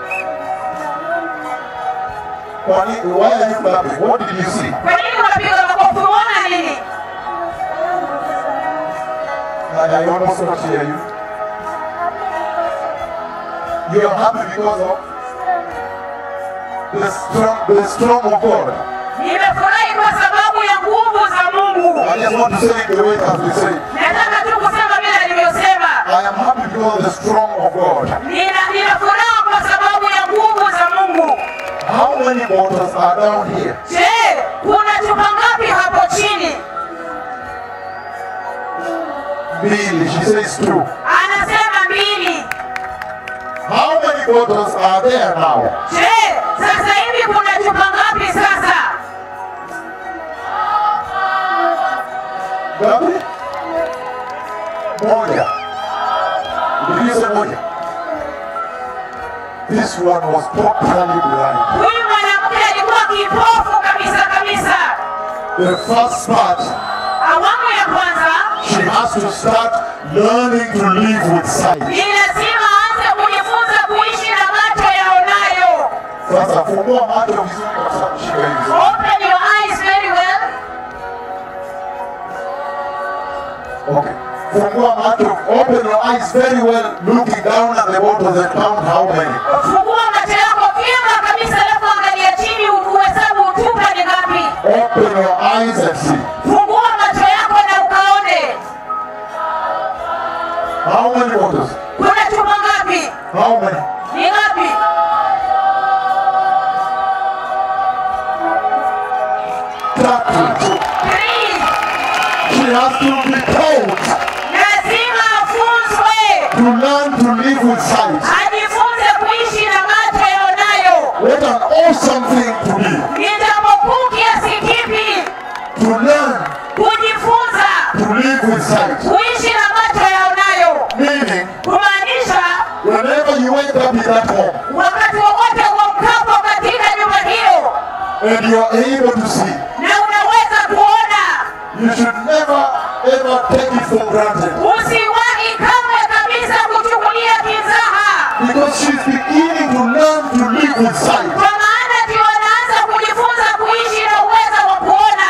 Why, why are you clapping? What did you see? Kwa nini unapiga makofi? Unaona nini? I, I almost not hear you. You are happy because of the strong, the strong of God. Nimefurahi kwa sababu ya nguvu za Mungu. I just want to say it the way it has been said. Nataka tu kusema vile alivyosema. I am happy because of the strong of God. Nina nina furaha kwa sababu ya nguvu za Mungu. How many bottles are down here? Je, kuna chupa ngapi hapo chini? Billy, she says two. Anasema mbili. How many bottles are there now? Je, sasa hivi kuna chupa ngapi sasa? Gabi? Moja. Did you say moja? This one was totally blind. Huyu mwanamke alikuwa kipofu kabisa kabisa. The first part, Awamu ya kwanza she has to start learning to live with sight. ni lazima aanze kujifunza kuishi na macho yaonayo. Sasa fungua macho vizuri kabisa kushika hivi. Open your eyes very well. Okay. Fungua macho, open your eyes very well, looking down at the bottles and count how many. Fungua macho yako vyema kabisa, alafu angalia chini uhesabu chupa ni ngapi. Open your eyes and see. Fungua macho yako na ukaone How many bottles? kuna chupa ngapi, How many? ni ngapi. Tatu. Three. She has to be taught Lazima afunzwe to learn to live with sight. ajifunze kuishi na macho yaonayo. What an awesome thing to be. Ni jambo kuu sight. kuishi na macho yaonayo, Meaning, kumaanisha whenever you wake up in that home wakati wowote uamkapo katika nyumba hiyo and you are able to see, na unaweza kuona, you should never ever take it for granted. usiwahi kamwe kabisa kuchukulia kizaha, Because she's beginning to learn to live with sight. kwa maana ndio anaanza kujifunza kuishi na uwezo wa kuona.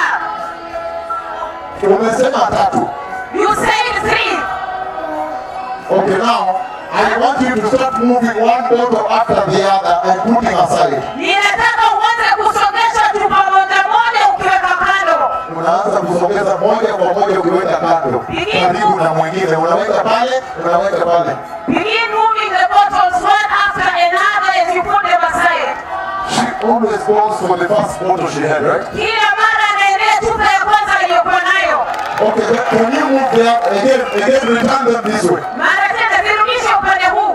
Umesema tatu. You said three. Okay, now I want you to start moving one bottle after the other and putting aside. Ninataka uanze kusongesha chupa moja moja ukiweka kando. Unaanza kusogeza moja kwa moja ukiweka kando, karibu na mwingine, unaweka pale, unaweka pale. Begin moving the bottles one after another as you put them aside. She always goes for the first bottle she had, right? Kila mara anaendea chupa ya kwanza aliyokuwa nayo. Okay, but can you move there again? Again, return them this way. Mara tena zirudishe upande huu.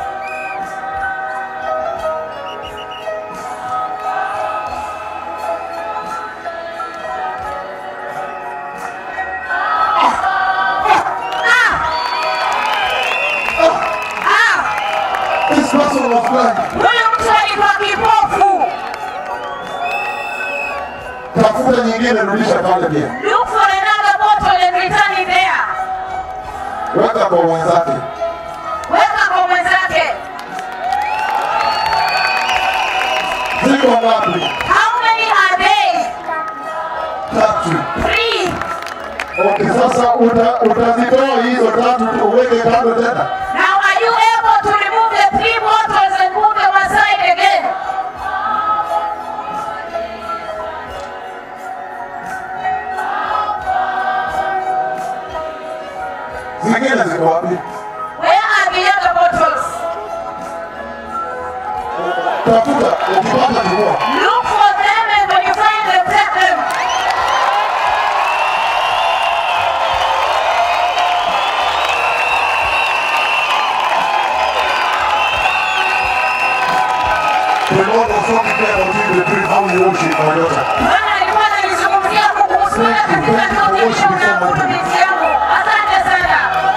Ah, This person was blind. huyu mtu alikuwa kipofu. Tafuta nyingine, rudisha pale pia, Look for another bottle and return it there. weka kwa mwenzake. Weka kwa mwenzake. Ziko ngapi? How many are they? Tatu. Three. Okay, sasa uta, utazitoa hizo tatu tu uweke kando tena. Now are you able to remove the three bottles and put them aside again? Zingine ziko wapi? Where are the other bottles? Tafuta, ukipata chukua. Look for them and when you find them, take them. The Lord was talking there about you, the tree, how you worship my daughter. Bwana alikuwa ananizungumzia kuhusu wewe katika ndoto hiyo unaabudu binti yangu. Asante sana.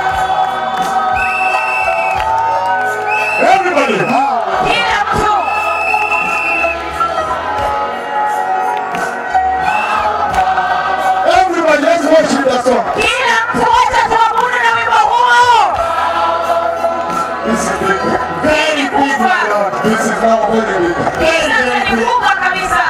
Everybody, Kila mtu. everybody, let's worship that song. Kila mtu wacha tuabudu na wimbo huo. This is big. Very big, my God. This is now very big. Very, Sasa very ni big. kubwa kabisa.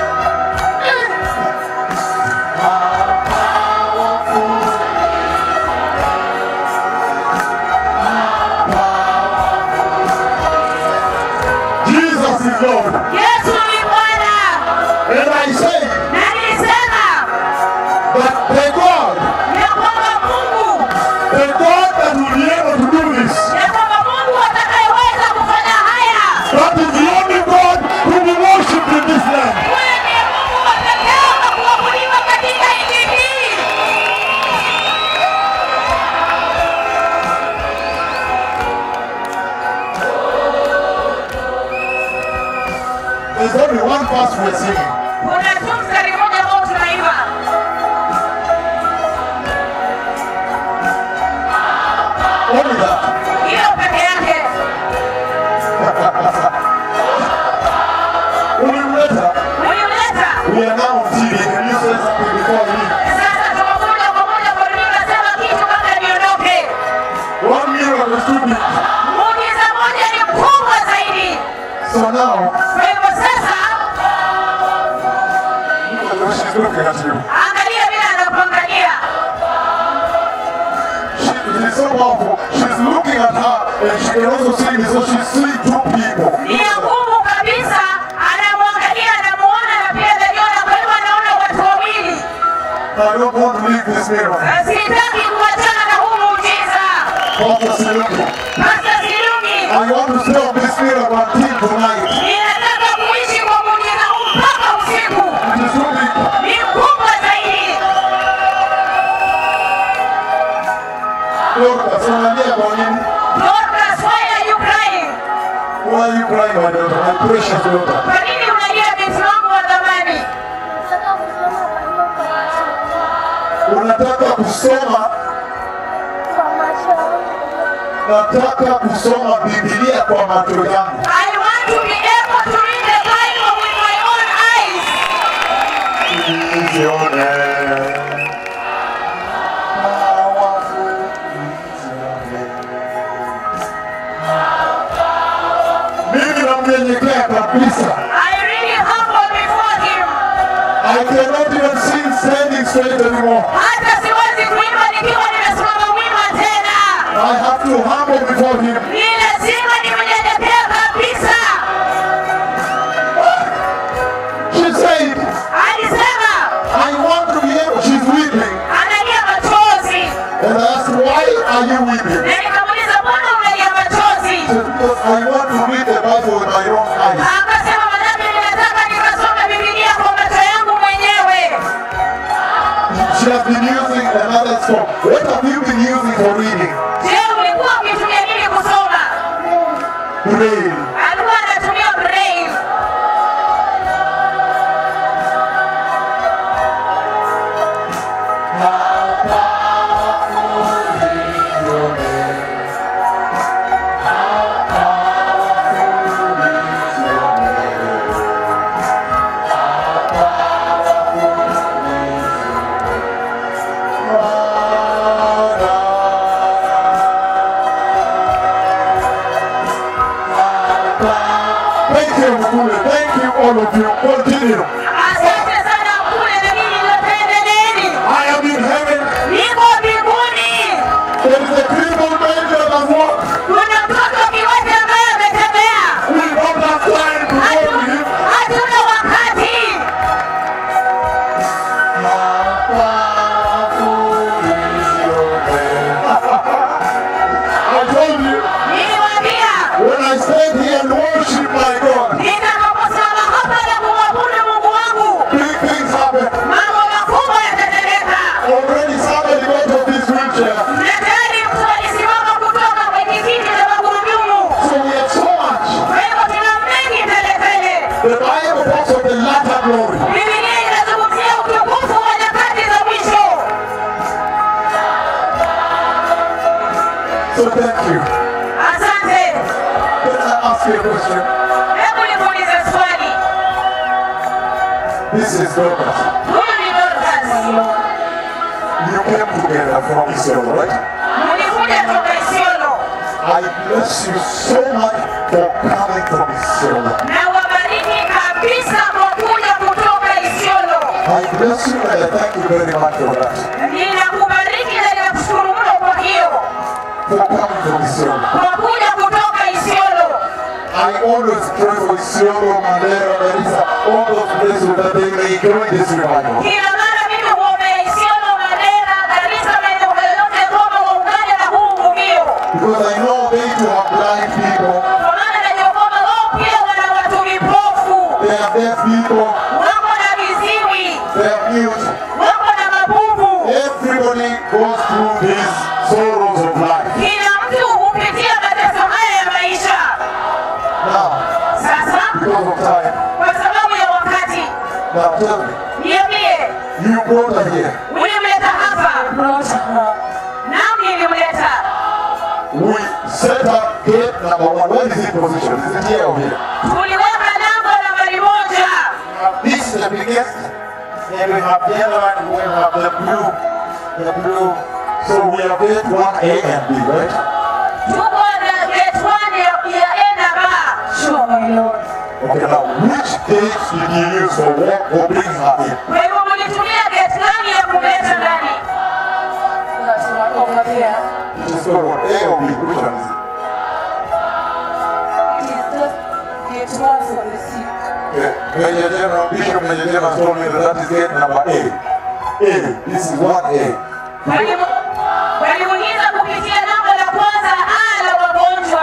Jesus is Lord. Yesu ni Bwana. And I say Na nilisema that the God, ya kwamba Mungu the God that will be able to do this, ya kwamba Mungu atakayeweza kufanya haya that is the only God who will worship in this land. huyo ndiye Mungu wa pekee wa kuabudiwa katika nchi hii. There's only one verse we're singing. Kuna tu mstari mmoja ambao tunaimba, Only that. hiyo peke yake. Ulimleta. Ulimleta We are now on TV. Can you say something before we leave? sasa, tuko moja kwa moja kwa runinga. Sema kitu kabla niondoke. One miracle is too big. Muujiza moja ni mkubwa zaidi. So now, Kwa hivyo sasa, she's looking at you. angalia vile anakuangalia. She, she's so powerful. She's looking at her and she can also see me. So she's seeing two people. Ni ya nguvu kabisa, anamwangalia, anamuona na pia anajiona. Kwa hivyo anaona watu wawili. I don't want to leave this miracle. Na Sitaki kuachana na huu muujiza. Pastor Siluki. Pastor Silungi, I want to stay on this miracle until tonight. ninataka kuishi kwa muujiza huu mpaka usiku. It is too big. Ni mkubwa zaidi. Dorcas, unalia kwa nini? Dorcas, why are you crying? Why are you crying, my daughter? My precious daughter. Kwa nini unalia binti wangu wa thamani? Unataka kusoma nataka kusoma Biblia kwa macho yangu. I want to be able to read the Bible with my own eyes. Nizione. Mimi namnyenyekea kabisa. I really humble before him. I cannot even sing standing straight anymore. Hata siwezi kuimba nikiwa nimesimama wima tena. I have to humble before him. Ni lazima nimnyenyekee kabisa. She said, Alisema I want to be able, she's weeping. analia machozi. And I asked, why are you weeping? Na nikamuuliza mbona unalia machozi? She said, because I want to read the Bible with my own eyes. Akasema manake ninataka nikasome Biblia kwa macho yangu mwenyewe. She has been using another song. What have you been using for reading? Je, ulikuwa ukitumia nini kusoma? Braille. Alikuwa anatumia braille. Thank you, Mkule. Thank you, all of you. Continue. Asante sana kule na nini ninapendeleni. I am in heaven. Niko mbinguni. There is a crippled man that has walked. Kuna mtoto kiwete ambaye ametembea. We don't have time to go to him. Hatuna wakati. I told you, Niliwaambia when I stand here and worship my God, nitakaposimama hapa na kumwabudu Mungu wangu, big things happen. mambo makubwa yatatendeka. Already somebody got off his wheelchair. Na tayari mtu alisimama kutoka kwenye kiti cha magurudumu. So we have so much. Kwa hivyo tuna mengi teletele. The Bible talks of the latter glory. Biblia inazungumzia utukufu wa nyakati za mwisho. So thank you. Asante. Can I ask you a question? Hebu nikuulize swali. This is Dorcas. Huyu ni Dorcas. You came together from Israel, right? Mlikuja toka Isiolo. I bless you so much for coming from Israel. Na wabariki kabisa kwa kuja kutoka Isiolo. I bless you and I thank you very much for that. Ninakubariki na ninakushukuru mno kwa hiyo. For coming from Israel. Kwa kuja kutoka Isiolo. I always pray for Isiolo, Mandera, Garissa, all those places that they may join this revival. Kila mara mimi huombea Isiolo, Mandera, Garissa na eneo yoyote kwamba waungane na huu uvuvio. Because I know they too have blind people, Kwa maana najua kwamba wao pia wana watu vipofu. they are deaf people, Wako na viziwi. they are mute. Wako na mabubu. Everybody goes through these sorrows of life. Kila mtu hupitia mateso haya ya maisha. Now, Sasa because of time, kwa sababu ya wakati, now tell me, niambie, you brought her here. ulimleta hapa? Naam, nilimleta. We set up gate number one. Where is it positioned? Is it here or here? Tuliweka lango nambari moja. This is the biggest. Then we have the other one. We have the blue. The blue. So we have gate one A and B, right? Tuko na gate one ya ya A na B. Sure, my Lord. Okay, now which gate did you use for walk for bringing her in? Kwa hivyo mlitumia gate gani ya kumleta ndani? That's one over there. It is called what? A or B? Which one is it? It is just gate one for the sick. Okay. Major General, Bishop Major General told me that that is gate number A. A. This is one A. Walimu- Walimuingiza kupitia lango la kwanza A la wagonjwa.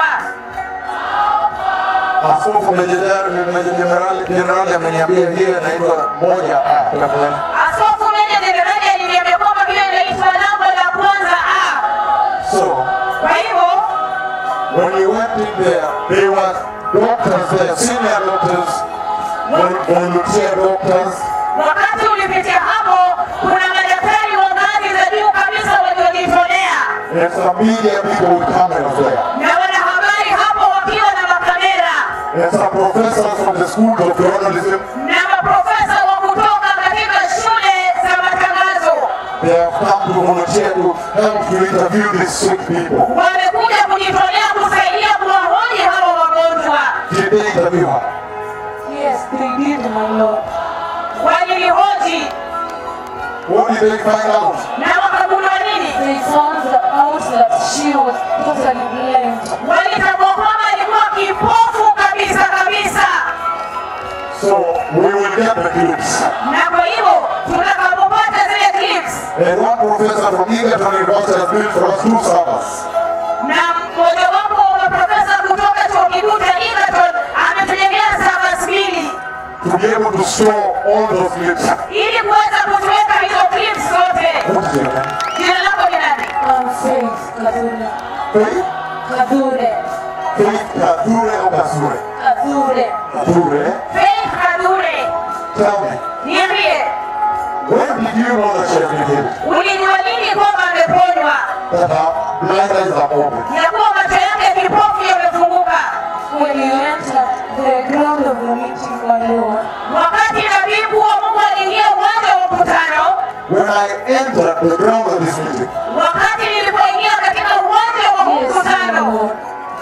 Askofu Major General Major General General ameniambia hiyo inaitwa moja A. Tafadhali. Askofu Meja Jenerali aliniambia kwamba hiyo inaitwa lango la kwanza A. So Kwa hivyo when we went in there, there were doctors there, senior doctors, vol- volunteer doctors, wakati ulipitia hapo, kuna madaktari wa ngazi za juu kabisa waliojitolea, And some media people with cameras there. na wanahabari hapo wakiwa na makamera And some professors from the schools of journalism. na maprofesa wa kutoka katika shule za matangazo They have come to volunteer to help to interview these sick people. wamekuja kujitolea kusaidia kuwahoji hawa wagonjwa. Did they interview her? Yes, they did, my Lord. Walinihoji What did they find out? na wakagundua nini? They found out that she was totally blind. Walitambua kwamba alikuwa kipofu kabisa kabisa, So we will get the clips. na kwa hivyo tutakapopata zile clips And one professor from Egerton University has built for us two servers. na mmojawapo wa maprofesa kutoka chuo kikuu cha Egerton ametujengea servers mbili to be able to store all those clips. ili kuweza kutuweka hizo clips zote. What is your name? Jina lako ni nani? I'm Faith Kadure. Faith? Kadure. Faith Kadure or Kasure? Kadure. Kadure? Faith Kadure, Tell me, niambie, when did you know that she has been healed? ulijua lini kwamba ameponywa, That her blind eyes are open. ya kuwa macho yake kipofu yamefunguka? When you enter the ground of the meeting, my Lord, Wakati nabii wa Mungu aliingia uwanja wa mkutano, When I entered the ground of this meeting, wakati nilipoingia katika uwanja wa yes, my mkutano, Lord,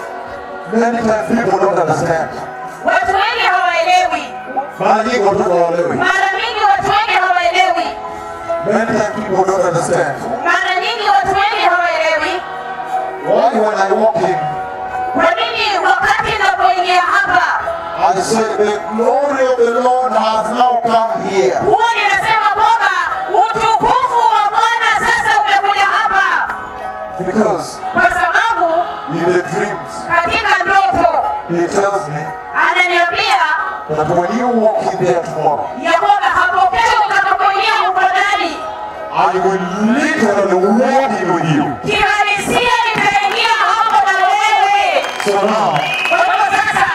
many times people don't understand. watu wengi hawaelewi. Mara nyingi watu hawaelewi. Mara nyingi watu wengi hawaelewi. Many times people don't understand. Mara nyingi watu wengi hawaelewi. Why when I walk in, Kwa nini wakati ninapoingia hapa I say the glory of the Lord has now come here. huwa ninasema kwamba utukufu wa Bwana sasa umekuja hapa, Because kwa sababu in the dreams, katika ndoto he tells me ananiambia that when you walk in there tomorrow, ya kwamba hapo kesho utakapoingia ukodani, I will literally walk in with you. kihalisia nitaingia hapo na wewe. So now, Kwa hivyo sasa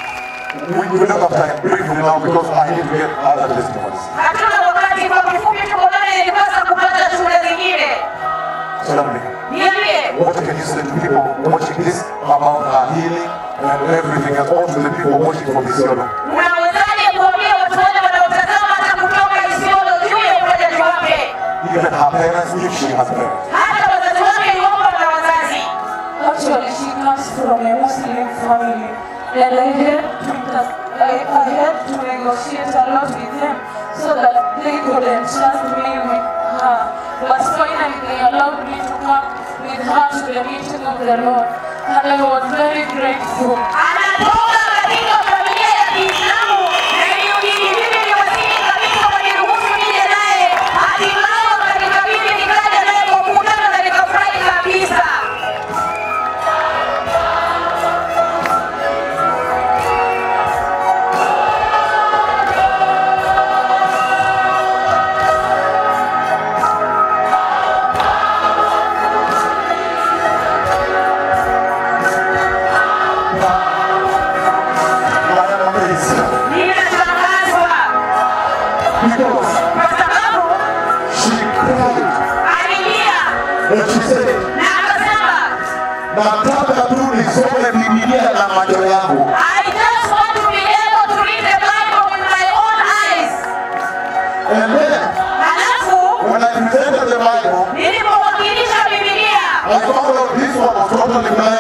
we, we don't have time briefly now because I need to get other testimonies. hatuna wakati, kwa kifupi tuko naye, nilipasa kupata shule zingine. Tell me, Niambie, what can you say to people watching this about her healing and everything and all to the people watching from Isiolo? unawezaje kuambia watu wale wanaotazama hata kutoka Isiolo juu ya uponyaji wake? Even her parents, if she has parents. Hata wazazi wake iwapo wana wazazi. actually she comes from a Muslim family, and I had to inter- I, I had to negotiate a lot with them so that they could entrust me with her. But finally, they allowed me to come with her to the meeting of the Lord, and I was very grateful. Anatoka katika familia ya Kiislamu na ilibidi mimi niwasili kabisa waniruhusu nije naye. Hatimaye wakanikabidhi nikaja naye kwa mkutano na nikafurahi kabisa. I am amazed Ninashangazwa because kwa sababu she cried alilia and she said, na akasema nataka tu nisome Biblia na macho yangu. I just want to be able to read the Bible with my own eyes. And then Halafu when I presented the Bible, nilipowakilisha Biblia I found out this one was totally blind